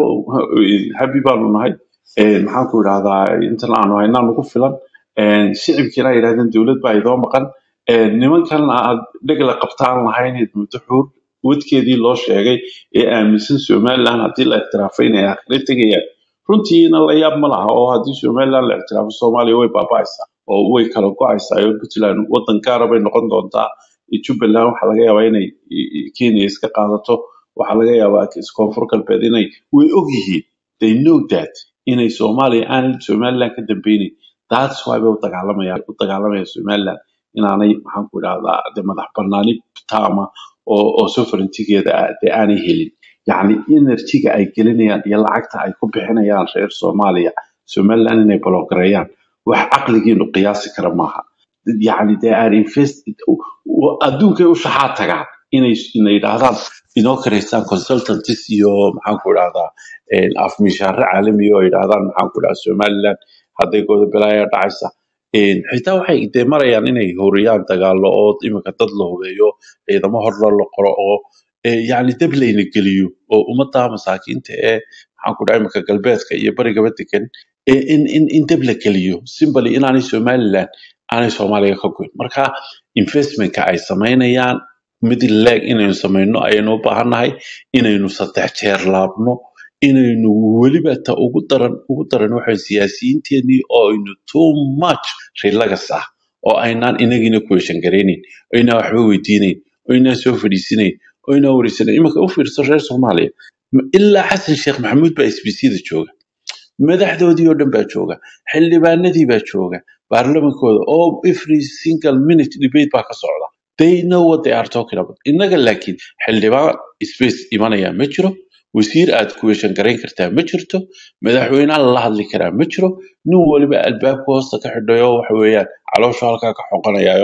habi baanu nahay Eh, maxaanku idhahdaa intan aanu haynaa nagu filan Eh, shicibkiina ay yidhahdeen dowlad baa idoo maqan Eh, nimankan aad dhegla qabtaan lahayn muddo xuur wadkeedii loo sheegay ee aaminsan somaliland haddii la ictiraafay inay akhire tegayaan runtiina la yaab ma laha oo haddii somaliland la ictiraafo soomaaliya way baaba'aysaa oo way kala go'aysaa oo puntland wadan gaara bay noqon doontaa jubbaland waxaa laga yaabaa inay i- i- kenya iska qaadato waxaa laga yaabaa koonfur galbeed inay way ogyihiin they know that inay soomaaliya aanan somaliland ka dambeynin that's why bay u dagaalamayaan u dagaalamayaan somaliland inaanay maxaan ku idhahdaa de madax banaani taama oo oo sovereigntigeeda ah dee aanay helin yacni energyga ay gelinayaan iyo lacagta ay ku bixinayaan reer soomaaliya somaliland inay bologareeyaan wax caqligiinu qiyaasi kara maaha yacni they are invest adduunkay u shaxaa tagaan inay inay yidhaahdaan inoo karaystaan consultants iyo maxaan ku idhahdaa afmishaare caalami oo yidhaahdaan maxaan ku idhahdaa somaliland hadday godobalaya dhacaysa Een, xitaa waxay dee marayaan inay horiyaan dagaalo oo iminka dad la hubeeyo ciidamo horla la qoro oo eh, yacni dab layna geliyo oo ummadda masaakiinta ee maxaan ku dhaha iminka galbeedka iyo barigaba degan eh, in in in dab la geliyo simbali inaanay somaliland aanay soomaaliya ka goyn marka investmentka ay samaynayaan mid leeg inaynu samayno ayaynu u baahannahay inaynu saddex jeer laabno inaynu weliba ta ugu daran ugu daran waxa siyaasiyiinteenii oo aynu too much relax ah oo aynaan inagiina question garaynayn oo aynaan waxba weydiinayn oo aynaan soo fadhiisanayn oo aynaan wareysanayn imanka u fiirso reer soomaaliya Ma- ilaa xasan sheekh maxamuud baa sbcda jooga madaxdoodii oo dhan baa jooga xildhibaanadii baa jooga baarlamankooda oo every single minute debate baa ka socda they know what they are talking about innaga laakiin xildhibaan space imanaya ma jiro wasiir aad kuweeshan garayn kartaa ma jirto madaxweynaha lala hadli karaa ma jiro nin waliba albaabka hoosta ka xidhayo waxa weeyaan calooshu halkaa ka xoqanayayo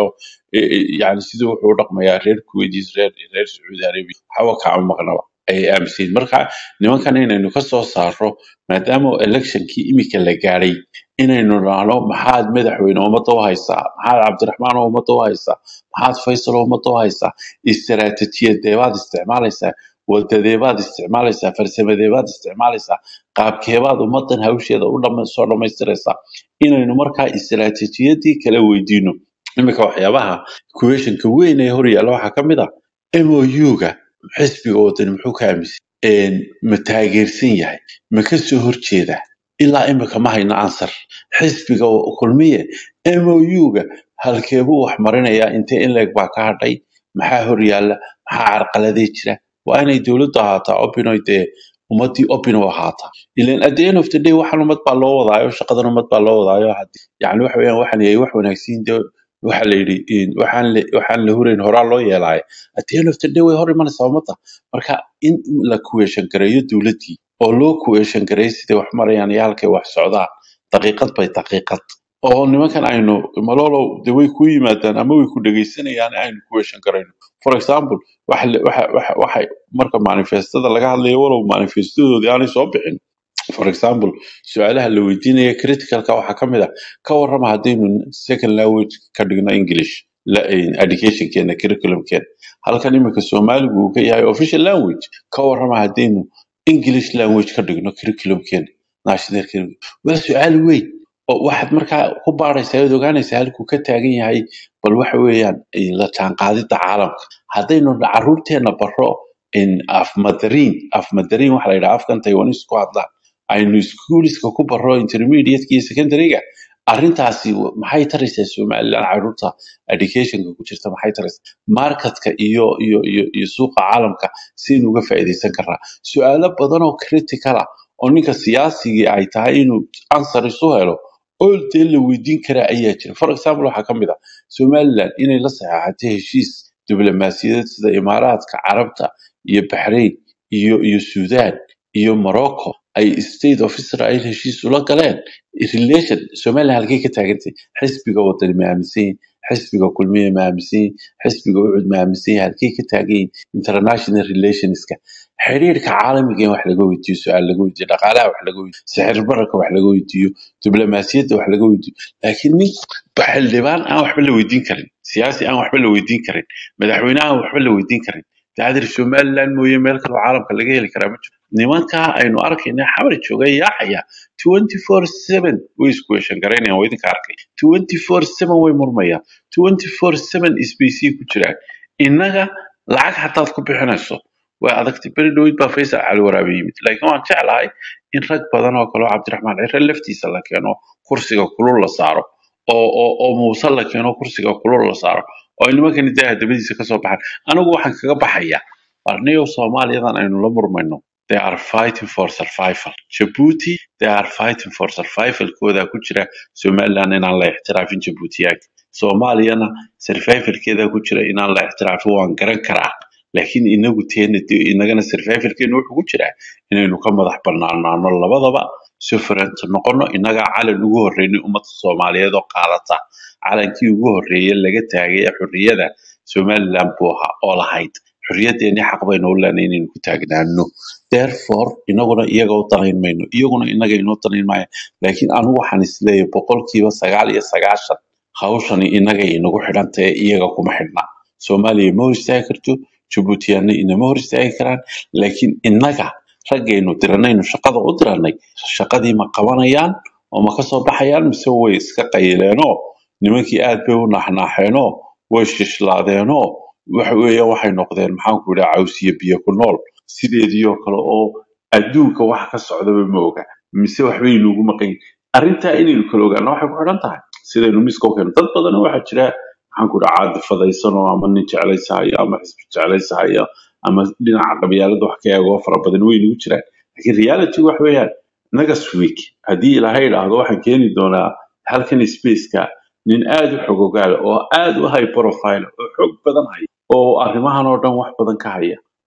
yani siduu wuxuu u dhaqmayaa reer kuweydiis reer reer sacuudi arabia waxba kama maqnaba ayay aaminsan marka nimankan inaynu ka soo saarro maadaama electionkii imika la gaadhay inaynu nahno maxaad madaxweyne ummadda u haysaa maxaad cabdiraxmaan ummadda u haysaa maxaad faysal ummadda u haysaa istaraatijiyadeebaad isticmaalaysaa wadadeebaad isticmaalaysaa farsamadeebaad isticmaalaysaa qaabkeebaad ummadan hawsheeda u dhama- soo dhammaystiraysaa inaynu markaa istaraatijiyadii kala weydiino iminka waxyaabaha kuweshanka weyn ee horyaalla waxaa ka mid ah mou-ga xisbiga wadani muxuu ka aaminsan ma taageersan yahay ma ka soo horjeedaa ilaa imika ma hayno ansar xisbiga kulmiye mou-ga halkeebuu wax marinayaa intee in leeg baa ka hadhay maxaa horyaalla maxaa carqaladee jira waa inay dowladdu ahaataa opinoy dee ummadii opino ahaataa ilan at the end of the day waxaan ummad baa loo wadaayo shaqadan ummad baa loo wadaayo haddii yani waxa weeyaan waxaan yahay wax wanaagsan dee waxa la yidhi in waxaan la waxaan la hurayn horaa loo yeelaayo at the end of the day way hor imanaysaa ummadda marka in la kuweeshan gareeyo dowladdii oo loo kuweeshan gareeyo siday wax marayaan iyo halkay wax socdaan daqiiqad bay daqiiqad oo nimankan aynu malolow de way ku yimaadaan ama way ku dhegaysanayaan aynu kuweeshan garayno for example waxa la- waxa- waxa- waxay marka manifestada laga hadlayo walow manifestadoodii aanay soo bixin for example su-aalaha la weydiinaya criticalka waxaa ka mid ah ka warrama haddaynu second language ka dhigno english la- eh, educationkeena curriculumkeena halkan iminka soomaaligu uu ka yahay official language ka warrama haddaynu english language ka dhigno curriculumkeena national curriculum waa su-aal weyn oo waxaad markaa ku baaraysaa oad ogaanaysaa halkuu ka taagan yahay bal waxa weeyaan eh, la jaanqaadida caalamka haddaynu caruurteena baro in afmadariin afmadariin waxa la yidhaha afkan taiwanis ku hadlaan aynu iskuuliska ku baro intermediateka iyo secondaryga arrintaasi w- maxay taraysaa somaliland caruurta educationka ku jirta maxay taraysaa marketka iyo iyo iyo iyo suuqa caalamka sidaynu uga faa'iidaysan karnaa su-aalo badan oo critical ah oo ninka siyaasigii ay tahay inuu answer isu helo oo dee la weydiin karaa ayaa jira for example waxaa ka mid ah somaliland inay la saxeexatay heshiis diblomaasiyadeed sida imaaraadka carabta iyo baxrain iyo iyo sudan iyo morocco ay state of israel heshiis ula galeen relation somaliland halkay ka taagantay xisbiga wadani ma aaminsan yihin xisbiga kulmiye ma aaminsan yihin xisbiga ucud ma aaminsan yihin halkay ka taagan yihin international relationska xiriirka caalamiga in wax laga weydiiyo su-aal laga weydiiyo dhaqaalaha wax laga weydiiyo sixir bararka wax laga weydiiyo diblomaasiyadda wax laga weydiiyo laakiin nin xildhibaan aan waxba la weydiin karin siyaasi aan waxba la weydiin karin madaxweyne aan waxba la weydiin karin daadir somaliland mooye meel kaloo caalamka laga heli karaa ma jiro nimankaa aynu arkayna xamar jooga yaacaya twenty four seven way isku weeshan garaynayaan waa idinka arkay twenty four seven way murmayaan twenty four seven isbaysii ku jiraan innaga lacag hataad ku bixinayso way adagtay beri dhowid baa faysal cali waraabe yimid laakiin waan jeclahay in rag badan oo kale oo cabdiraxmaan cire laftiisa la keeno kursiga kulul la saaro oo oo oo muuse la keeno kursiga kulul la saaro oo ay nimankani daaha dabadiisa kasoo baxaan anigu waxaan kaga baxaya arniyow soomaaliyadan aynu la murmayno they are fighting for survival jabuuti they are fighting for survivalkooda ku jira somaliland inaan la ixtiraafin jabuutiyaag soomaaliyana survivalkeeda ku jira inaan la ixtiraafin waan garan karaa laakiin inagu teena dee inagana survivalkeenu wuxuu ku jiraa inaynu ka madax banaanaano labadaba sufrant noqono inagaa calan ugu horreynay ummadda soomaaliyeed oo qaadata calankii ugu horreeye laga taagay ee xorriyada somaliland buu ahaa oo lahayd xorriyadeennii xaq baynu u leenay inaynu ku taagnaano therefore inaguna iyaga u danayn mayno iyaguna inaga inoo danayn maayo laakiin anigu waxaan isleeyahay boqolkiiba sagaal iyo sagaashan hawshani inagay inagu xidhan tahay iyaga kuma xidhna soomaaliya ma hor istaagi karto jabuutiyaanna inama hor istaagi karaan laakiin innaga raggaynu diranaynu shaqada u diranay shaqadii ma qabanayaan oo ma kasoo baxayaan mise way iska qayleenoo nimankii aad bay u naaxnaaxeenoo way shishlaadeenoo waxa weeyaan waxay noqdeen maxaanku idhaha cawsiyo biyo ku nool sideedii oo kale oo adduunka wax ka socdaba ma oga mise waxbay inuugu maqan yihin arrintaa inaynu kala ogaano waxay ku xidhan tahay sidaynu miska u keeno dad badan waxaa jira maxaan ku dhaha caadi fadaysanoo ama nin jeclaysahayo ama xisbi jeclaysahayo ama dhinaca qabyaalada wax ka eegoo fara badan way nagu jiraan laakiin reality wax weeyaan next week haddii ilaahay idhaahdo waxaan keeni doonaa halkan spaceka nin aad u xogogaala oo aad u high profile oo xog badan haya oo arrimahan oo dhan wax badan ka haya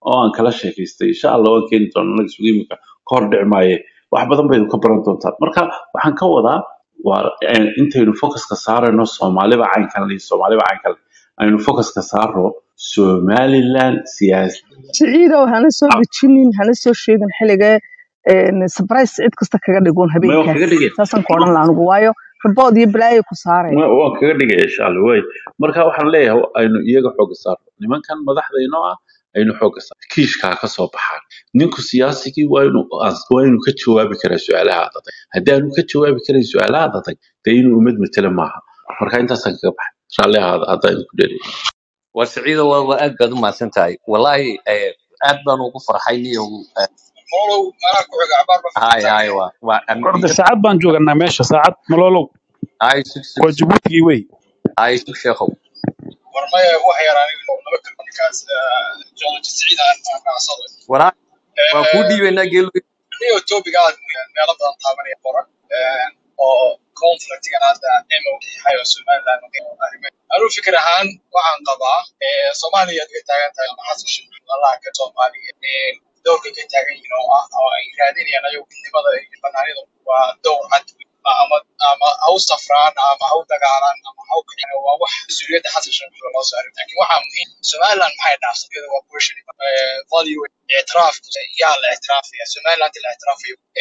oo aan kala sheekaystay insha allah waan keeni doonaa anaga isugu imika ka hor dhici maaye wax badan baynu ka baran doontaan marka waxaan ka wadaa waa eh, intaynu focuska saarayno soomaaliba caynkan iyo soomaaliba caynkan aynu focuska saarno somaliland siyaasi siciidow hana soo dejinin hana soo sheegin xilliga surprise cid kasta kaga dhigoon ma waan habeenkaas kaga dhigay saasaan ku odhan laha anigu waayo rabood iyo balaayo ku saaraya Ma- waan kaga dhigaya insha allah way marka waxaan leeyahay aynu iyaga xooga saarno nimankan madaxda inoo ah aynu xooga saarno kiishkaa ka soo baxaan ninku siyaasigii waa inuu ans- waa inuu ka jawaabi karaa su-aalaha adag haddii aanu ka jawaabi karin su-aalaha adag dee inuu ummad matela maaha marka intaasaan kaga baxay raalli ahaada haddaa idinku dheereeyay war siciido waa waa aad baad u mahadsan tahay wallahi eh, aad baan ugu farxay niyow eh, Molow, anaa ku xiga cabaar baan hay fadhiisanaya. hay waa waa am- orda iga saacad baan jooganaa meesha saacad malolow hay sug sug waa sug jabuutigii wey hay sug sheekhow War maya wax yar aniga laba kalma ninkaas geology siciid aan aan raacsado. waraa waa kuu Eh, dhiibaynaa geelu niyo topic aad meelo badan taabanaya qoran eh, oo conflictigan hadda MOA hayo Somaliland arrimaha. Anuu fikir ahaan waxaan qabaa eh, Soomaaliya ay taagan tahay ama xasan sheekh Allah ka Soomaaliya eh, doorka ka taagan yihiin oo ah oo ay raadinayaan ayagu midnimada iyo banaanida waa door cad wey. ama ama ha u safraan ama ha u dagaalaan ama ha u kicin waa wax mas-uuliyadda xasan sheekh loo saaray laakiin waxaa muhiim Somaliland maxay dhaafsatay iyada waa question eh, value اعتراف يا الاعتراف يا سومالند الاعتراف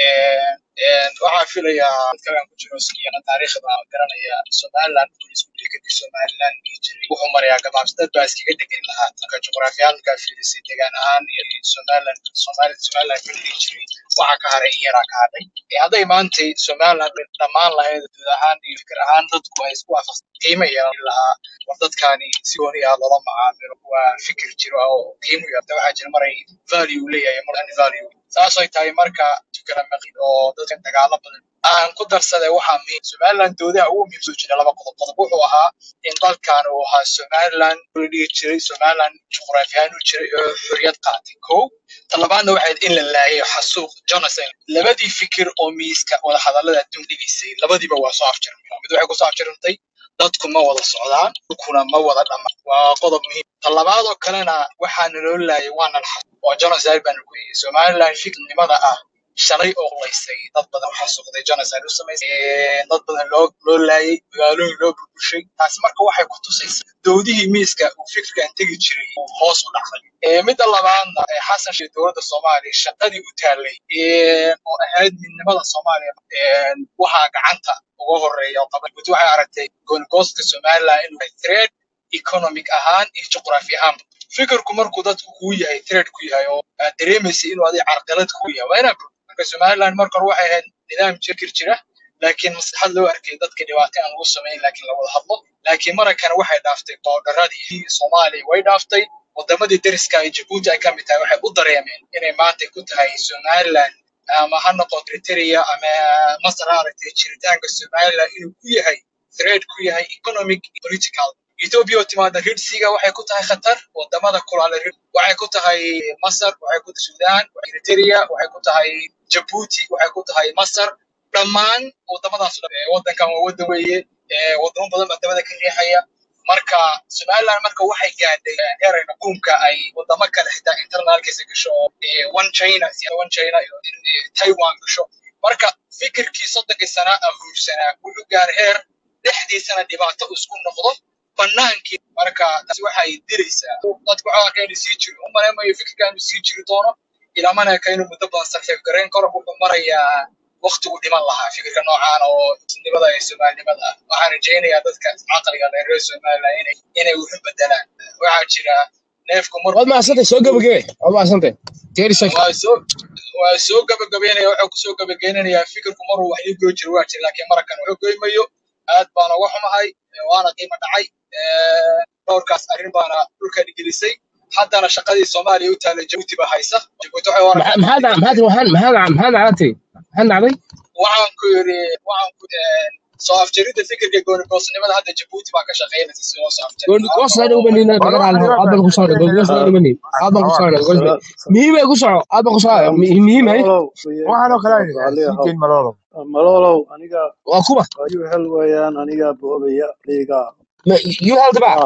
waxaan filayaa dadka aan ku jiro skiyana taariikhda garanaya somaliland wuxuu isku dhigi kadib somaliland dhihi jiray wuxuu marayaa gabaabsi dad baa iskaga degan lahaa dadka juqraafiyaalka fiirisay degaan ahaan iyo somaliland somali somaliland ka dhihi jiray waxa ka haray in yaraa ka hadhay Eh, hadday maantay somaliland dhammaan lahayd guud ahaan iyo fikir ahaan dadku ay isku waafaqsan qiimo yeelan lahaa war dadkaani si gooni ah loola macaamilo waa fikir jiro oo qiimo yeelta waxaa jira maray value leeyahay mar aan value saasay tahay marka tukala maqid oo dadka dagaalo badan aan ku darsaday waxaa muhiim somaliland doodaha ugu muhiimsan jira laba qodob qodob wuxuu ahaa in dalkan uu ahaa somaliland la dhihi jiray somaliland juqraafi ahaan u jiray oo xorriyad qaatay kow talabaadna waxay ahayd in la laayay xasuuq jonathan labadii fikir oo miiska wada hadallada adduun dhigaysay labadiiba waa soo afjarmay mid waxay kusoo afjarmtay dadku ma wada socdaan dhulkuna ma wada dhammaan waa qodob muhiim talabaad oo kalena waxaa naloo laayay waa nala xasuuq oo genocide baan ku yidhi somaliland fikirnimada ah shalay oo qulaysay dad badan waxaa suqday genocide u samaysay ee, dad badan loo loo laayay magaalooyin loo burburshay taasi marka waxay ku tusaysaa dowdihii miiska uu fikirkan tegi jiray uu hoos u dhacday Ee, midda labaadna ee xasan sheekh dowladda soomaaliya shaqadii u taallay ee, oo ahayd midnimada soomaaliya ee, waxaa gacanta uga horeeya oo qaban guud waxay aragtay goonigoostka somaliland inuu yahay threat economic ahaan iyo juqraafi ahaanba fikirku markuu dadku kuu yahay threat ku yahay oo aad dareemaysa inuu adiga carqalad ku yahay waa inaad bogto. marka somaliland marka hore waxay ahayd nidaam jirkir jira laakiin maslaxad loo arkay dadka dhibaato aan lagu samayn laakiin la wada hadlo laakiin marakan waxay dhaaftay boodaradii soomaaliya way dhaaftay wadamadii deriska ay jabuuti ay ka mid tahay waxay u dareemeen inay maanta ku tahay somaliland ama ha noqoto eritrea ama masar ha aragtay jiritaanka somaliland inuu ku yahay threat ku yahay economic iyo political Ethiopia oo timaada Red Sea-ga waxay ku tahay khatar wadamada kulaala Red waxay ku tahay Masar waxay ku tahay Sudan waxay Eritrea waxay ku tahay Djibouti waxay ku tahay Masar dhammaan wadamadaas oo dhan, ee, wadankan waa wadan weeye ee, wadamo badan baa dabada ka riixaya marka somaliland marka waxay gaadhay heeray xukunka ay wadamo kale xitaa internalkiisa gasho oo ee, one china sida one china iyo ee, taiwan gasho marka fikirkii soddonkii sana ah huursanaa wuxuu gaaray heer dhexdiisana dhibaato uu isku noqdo banaankii marka taasi waxay diraysaa dadku waxaa arkaa inuu sii jiro u malaymayo fikirka inuu sii jiri doono ilamana ka inuu muddo badan sarfeef garayn karo wuxuu marayaa waqtigu dhiman lahaa fikirka noocaan oo nimada ee soomaalinimada ah waxaan rajaynayaa dadka caqliga leh reer somaliland inay inay wuxu bedelaan waxaa jira neefku waad markuu mahadsantay soo gabagebe waad mahadsantay thirty seconds waa soo waa soo gabagabeynaya wuxuu kusoo gabageynayaa fikirku maruu wax ii goy jiro waa jira laakiin marakan wuxuu goymayo aad baana uga xumahay ee, waana qiimo dhacay ee, dhowrkaas arrin baana dhulka dhigelisay haddana shaqadii soomaaliya u taalay jabuuti baa haysa jabuuti waxay u aragtaa maxaa maxaa maxaa maxaa maxaa maxaa dhacday maxaa dhacday waxaan ku yidhi waxaan ku ee, soo afjaridda fikirka goonigoosnimada hadda jabuuti baa ka shaqeynaysa si loo soo afjari gooni lahaa goos aan oo umanina walo nagar waxaan aad baan ku socda gooni goos aan umanina aad baan ku socda goos muhiim ay ku soco aad baan ku socda muhiim ay malolow weye waxaan oo kale aan raalli sii ahow jeyn malolo malolow aniga waa kuba ayuu hel weeyaan aniga boobaya liiga you held back ah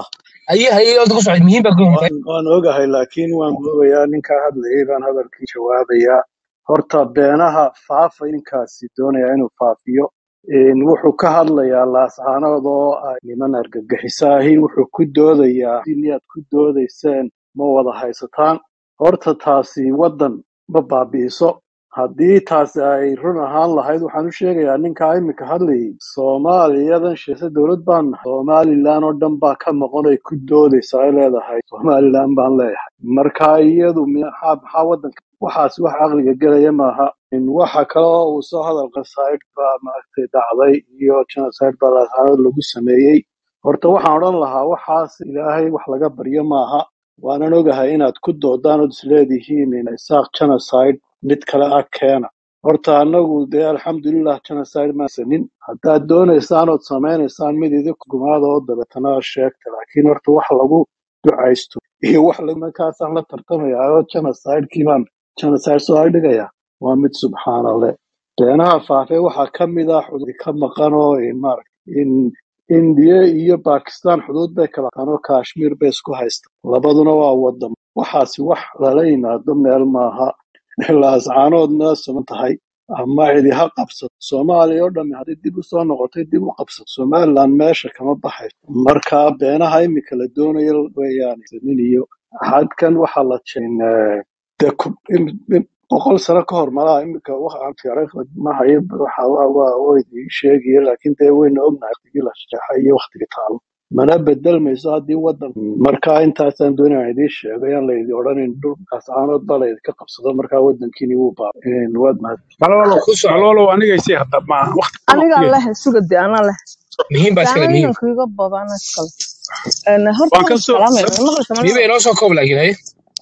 haye haye oda ku socday muhiim baa ku hintay waan waan ogahay laakiin waan ogayaa ninkaa hadlayay baan hadalkii jawaabayaa horta beenaha faafa ninkaasi doonaya inuu faafiyo Een, wuxuu ka hadlayaa laascaanood oo ay niman argagixisaahi wuxuu ku doodayaa inaad ku doodayseen ma wada haysataan horta taasi waddan ma baabi'iso haddii taasi ay run ahaan lahayd waxaan u sheegayaa ninkaa imika hadlayay soomaaliyadan sheese dowlad baan nahay somalilan oo dhan baa ka maqan ay ku doodaysa ay leedahay somalilan baan leeyahay marka iyadu maxaa maxaa waddanka waxaas wax caqliga gelaya maaha In waxa kale oo uu soo hadal genocide baa maaragtay dhacday iyo genocide baa laascaanood lagu sameeyey horta waxaan odhan lahaa waxaas ilaahay wax laga baryo maaha waanan ogahay inaad ku doodaan ood isleedihiin in isaaq genocide mid kale ah keena horta anagu dee alxamdulilah genocide maasanin haddaad doonaysaan ood samaynaysaan mid idinku gumaada oo dabeetana sheegta laakiin horta wax lagu ducaysto iyo wax la- markaasaan la tartamaya oo genocidekii baan genocide soo dhigaya waa mid subxaanaleh beenaha faafee waxaa ka mid ah xuduud ka maqan oo in maaragta in indiya iyo bakistan xuduud bay kala qataan oo kashmir bay isku haysta labaduna waa wadan waxaasi wax lala yimaado meel maaha laascaanoodna sugan tahay ama cidi ha qabsato soomaaliya oo dhammi haddii dib usoo noqotay dib u qabsato somaliland meesha kama baxayso marka beenaha imika la doonayo weeyaan nin iyo xadkan waxaa la jeen de ku- in- in- boqol sano ka hor malaha imika waxaan taariikhda ma hayo waxa waa waa waa idin sheegaya laakiin dee wayna ognahay waqtigii la shaxay iyo waqtigii taalo mana bedelmayso haddii wadan marka intaasaan doonaya idiin sheego yaan laydin odhanin dhulkaas caanood baa laydinka qabsado markaa wadankiini wuu baa waad mahad malolo ku soco malolo anigaysii hadda ma waqti kuma aniga kuleeyahay leh suga de anaa leh muhiim baa iskale daana muhiim inanku iga badana iskale Een, horta waan waan ka soo salaamaya sab- ma maqlaysa muhiim malalo inoo soo koob laakiin haye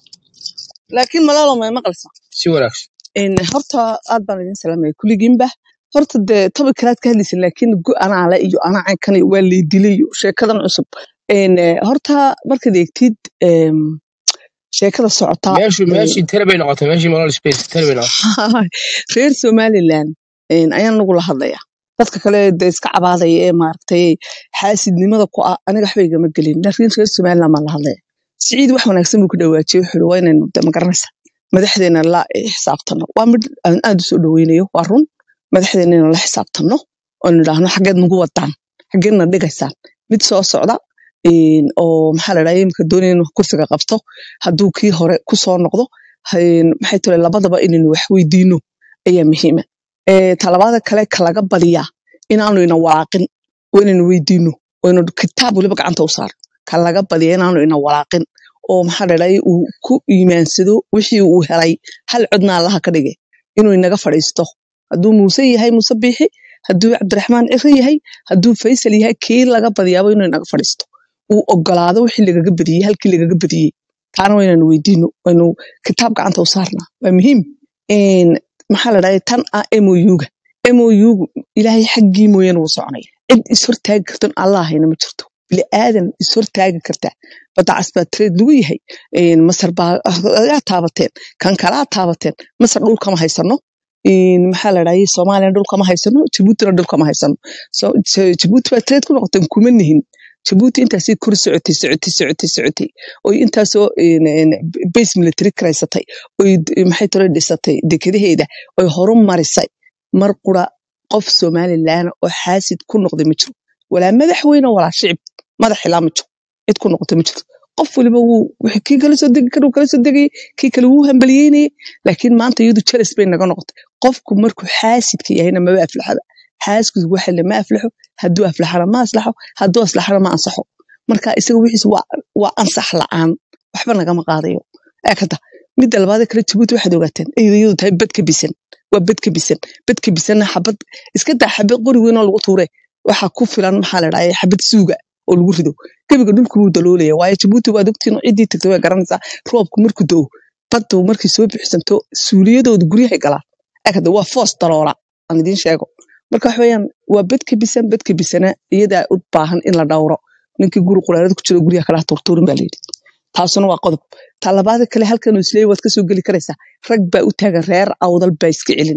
laakiin malalo may maqlaysa si wanaagsan Een, horta aad baan idin salaamaya kulligiinba horta dee topic kalaad ka hadlaysa laakiin go anaa le iyo anaa caynkan iyo waa laydilay iyo sheekadan cusub Een, eh, horta markaad eegtid em, sheekada socota meeshu ee, meeshii tele bay noqotay meeshii malol space tele bay noqotay reer somaliland een, ayaan nagu la hadlaya dadka kale dee iska cabaadaya ee maaragtay xaasidnimada ku ah aniga waxba igama gelin laakiin reer somaliland baan la hadlaya siciid wax wanaagsan buu ku dhawaajiyey wuxuu yihi waa inaynu de magaranaysa madaxdeena la xisaabtano waa mid aan aad u soo dhaweynayo waa run madaxdeena inaan la xisaabtano oonu idhaahno xaggeed nagu wadaan xaggeedna dhigaysaan mid soo socda een, oo maxaa la dhaha imika doonaya inuu kursiga qabto hadduu kii hore ku soo noqdo een, maxay tole labadaba inaynu wax weydiino ayaa muhiima Eh, talabaada kale kalaga badiyaa inaanu ina walaaqin oo inaynu weydiino oo inu kitaab weliba gacanta u saaro kalaga badiya inaanu ina walaaqin oo maxaa la dhahay uu ku iimaansado wixii uu helay hal codna allaha ka dhige inuu inaga fadhiisto hadduu muuse yahay muuse biixi hadduu cabdiraxmaan ciro yahay hadduu faysal yahay kii laga badiyaaba inuu inaga fadhiisto uu ogolaado wixii lagaga badiyey halkii lagaga badiyey taana waa inaynu weydiino waynu kitaab gacanta u saarnaa waa muhiim Een, maxaa la dhahay tan ah mouga mougu ilaahay xaggii mooyaane wuu soconaya cid ishortaagi karton allah hayna ma jirto bili aadan ishortaagi karta badda casbaa trade lagu yahay Een, masar baa ayaa taabateen kan kalaa taabateen masar dhul kama haysano Een, maxaa la dhahay soomaaliya dhul kama haysano jabuutina dhul kama haysano so J- jabuuti baa trade ku noqoteen kuma nihin jabuuti intaasay kor socotay socotay socotay socotay oy intaasoo een, een, base military karaysatay oy d- maxay tore dhisatay dekedaheeda oy horu marisay mar qura qof somalilan oo xaasid ku noqday ma jiro walaa madaxweyne walaa shicib madax ilaa ma jiro cid ku noqotay ma jirto qof waliba wuu wixii kii kala soo degi kara uu kala soo degayay kii kale wuu hambaliyeynayay laakiin maanta iyadu jealous bay naga noqotay qofku markuu xaasidka yahayna maba aflaxaba xaasidku waxa le ma aflaxo hadduu aflaxana ma aslaxo hadduu aslaxana ma ansaxo marka isaga wixiis waa waa ansax la'aan waxba nagama qaadayo eekada midda labaad kale jabuuti waxaad ogaateen iyadu iyadu tahay bad ka bisan waa bad ka bisan bad ka bisanna xabad iska daa xabad qori weyn oo lagu tuure waxaa ku filan maxaa la dhahay xabad suuga oo lagu rido gebiga dhulku wuu daloolaya waayo jabuuti waad ogtiin ciddii tagtay way garanaysaa roobku markuu doo baddu markay soo bixisanto suuliyadooda guryahay galaan eekada waa foos daloola aan idiin sheego marka waxa weeyaan waa bad ka bisan bad ka bisana iyadaa u baahan in la dhowro ninkii guri quraarada ku jiro guryaha kala turtuurin baa layidhi taasuna waa qodob ta labaada kale halkan uu isleeyahay waad ka soo geli karaysaa rag baa u taagan reer awdal baa iska celinaya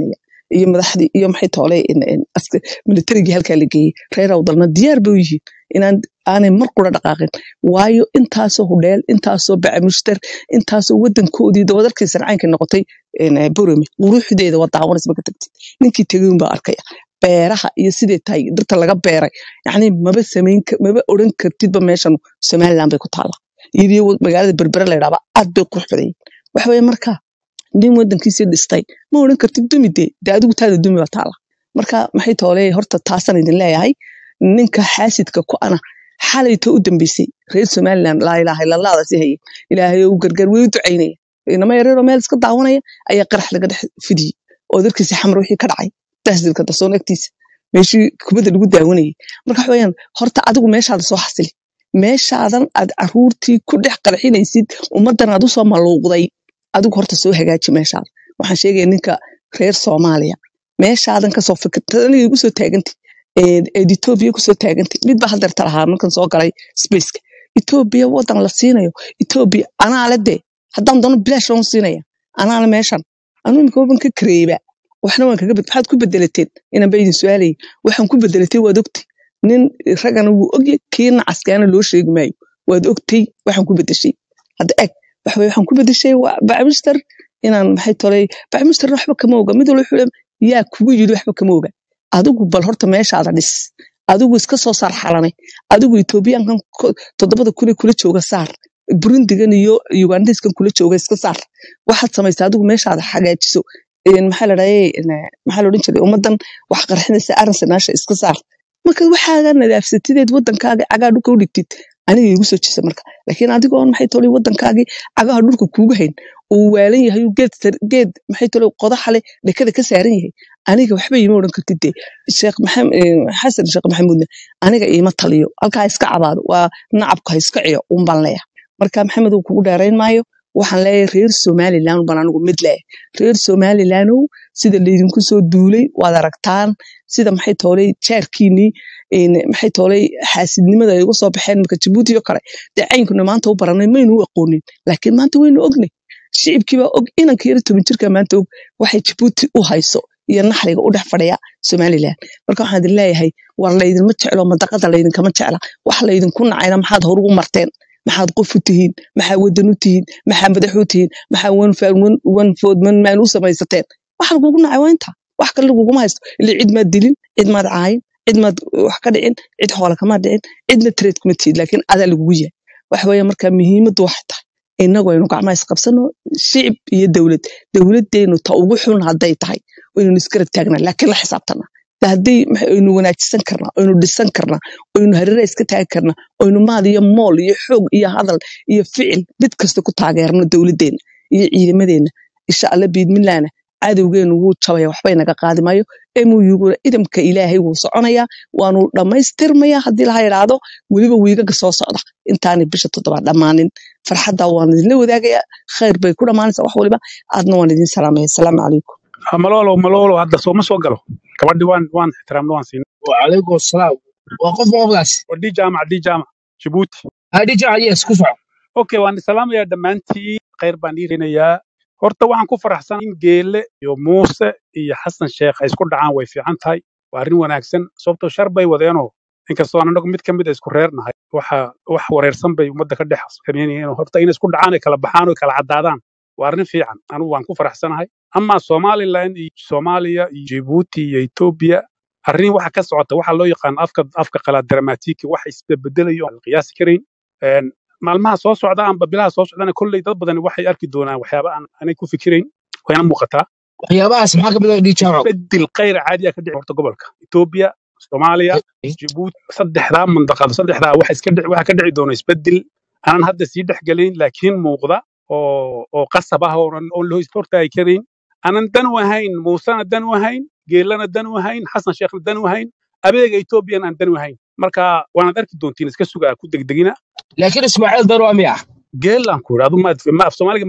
iyo madaxdii iyo maxay toole militarigii halkaa la geeyey reer awdalna diyaar bay u yihiin inaan aanay mar qura dhaqaaqin waayo intaasoo hudheel intaasoo bacamushtar intaasoo wadankoodii dabadarkii sarcaankay noqotay borome quruxdeeda waa daawanaysa marka tagtid ninkii tegay unbaa arkaya beeraha iyo sidee tahay dhirta laga beeray yacni maba samayn maba odhan kartidba meeshan somaliland bay ku taallaa iyadii magaalada berbere la yidhahba aad bay qurux badan yihin waxa weeye marka nin wadankiisii dhistay ma odhan kartid dumi dee dee adigu taada dumi baa taala marka maxay toole horta taasaan idin leeyahay ninka xaasidka ku ana xalayto u dambeysay reer somaliland laa ilaaha ilalaadaasi haye ilaahay u gargaar way u ducaynaya inama yareeroo meel iska daawanaya ayaa qarax laga dhex fidiyey oo darkiisa xamar wixii ka dhacay tahsilka darsoon agtiisa meeshii kubadda lagu daawanayay marka waxa weeyaan horta adigu meeshaada soo xasili meeshaadan aad caruurtii ku dhex qarxinaysid ummaddan aad usoo maluuqday adigu horta soo hagaaji meeshaada waxaan sheegaya ninka reer soomaaliya meeshaadan kasoo fikirta aniga igu soo taagantay eed etoobiya kusoo taagantay mid baa hadeerta lahaa markan soo galay spaceka etoobiya wadan la siinayo etoobiya anaa le dee haddaan doono bilaash loon siinaya anaana meeshan anuu imika waban ka kareeba waxna waan kaga bed maxaad ku bedelateen inaan ba idin su-aalayay waxaan ku bedelatay waad ogtay nin ragana wuu ogya kii nacaskaana loo sheegi maayo waad ogtay waxaan ku bedeshay hadda eg waxa weye waxaan ku bedeshay bacmister inaan maxay tolay bacmisterna waxba kama oga mid walba wuxuu yaa kugu yidhi waxba kama oga adigu bal horta meeshaada dhis adigu iska soo saar xalanay adigu etoobiyaankan toddobada kule kula jooga saar burundigan iyo ugandiskan kula jooga iska saar waxaad samaysaa adigu meeshaada hagaajiso maxaa ladhahay maxaa la odhan jiray ummaddan wax qarxinaysa arrinsa iska saar marka waxaaga nadaafsatideed waddankaaga cagaa dhulka u dhigtid aniga igu soo jisa marka laakiin adigoon maxay tolay waddankaagii cagaha dhulka kuuga hayn uu waalan yahay geed geed maxay tolay qodaxa leh dhekada ka saaran yahay aniga waxba iima odhan kartid dee sheekh xasan sheekh maxamuudna aniga iima taliyo halkaa iska cabaado waa nacabka ha iska ciyo un baan leeyahay marka maxamed uu kugu dheerayn maayo waxaan leeyahay reer somaliland baan anigu mid leeyahay reer somalilandow sida laydinku soo duulay waad aragtaan sida maxay toolay jaarkiinii maxay toolay xaasidnimada ay uga soo baxeen marka jabuuti oo kale dee caynkuna maanta u baranay maynu u aqoonin laakiin maanta waynu ognay shicibkiibaa og inanka yara toban jirka maanta og waxay jabuuti u hayso iyo naxriga u dhex fadhiya somaliland marka waxaan idin leeyahay war laydinma jeclo madaqada laydinkama jecla wax laydinku nacayna maxaad horugu marteen maxaad qof u tihiin maxaa wadan u tihiin maxaa madax u tihiin maxaa wanfood manmaan u samaysateen wax lagugu nacay waa inta wax kale laguguma haysto ila cid maad dilin cid maad caayin cid maad wax ka dhicin cid xoola kama dhicin cidna trade kuma tihid laakiin adaa lagugu yahay waxa weeye marka muhiimaddu waxay tahay innagu aynu gacmaha isqabsano shicib iyo dowlad dowladdeenu ta ugu xun hadday tahay waynu isgarab taagnaa laakiin la xisaabtana haddii aynu wanaajisan karnaa aynu dhisan karnaa aynu hareera iska taagi karnaa aynu maal iyo mool iyo xoog iyo hadal iyo ficil mid kasta ku taageerno dowladdeena iyo ciidamadeenna insha alla biidmillaana cadowgeenu wuu jabaya waxbay naga qaadi maayo emuyuguna idamka ilaahay wuu soconayaa waanu dhammaystirmayaa haddii laha idhaahdo weliba wiigaga soo socda intaanay bisha toddobaad dhammaanin farxadda waan idinla wadaagayaa khayr bay ku dhammaanaysaa wax waliba aadna waan idin salaamaya asalaamu calaykum malolo malolo hadda sooma soo galo gabadhi waan waan ixtiraamna waan siin وعليكم السلام وقف مقبلاس wadii jaamac dii jaamac jabuuti هذه جاء يس كفع okay waan salaamayaa dhammaantiin khayr baan dhiirinayaa horta waxaan ku faraxsan in geele iyo muuse iyo xasan sheekh ay isku dhacaan way fiican tahay waa arrin wanaagsan sababtoo shar bay wadeenoo inkastoo aan anagu mid ka mid a isku reer nahay waxa wax wareersan bay ummadda ka dhex sameynayeen horta inay isku dhacaan ay kala baxaan oo kala caddaadaan waa arrin fiican anigu waan ku faraxsanahay ama somaliland iyo soomaaliya iyo jibuuti iyo etoobiya arrin waxa ka socota waxa loo yaqaan afka afka qalaad dramatiki wax isbedbedelayo aan la qiyaasi karayn Een, maalmaha soo socda amba bilaha soo socdana kolley dad badani waxay arki doonaan waxyaaba aan aanay ku fikirayn wayna muuqataa waxyaabahaas maxaa ka mid ah dhii jaamac bedel khayr caadi ah ka dhici horta gobolka etoobiya soomaaliya jibuuti saddexdaa mandaqado saddexdaa waxa iska dhici waxa ka dhici doona isbedel aanan hadda sii dhexgelayn laakiin muuqda oo oo qasab ah oo aan- oon loo hortaagi karayn aanan dan u ahayn muusena dan u ahayn geelana dan u ahayn xasan sheekhna dan u ahayn abeega etoobiyana aan dan u ahayn marka waanaad arki doontiin iska sugaa ku degdegina laakiin ismaaciil daro miya geelaan ku idhi adu ma ma af soomaaliga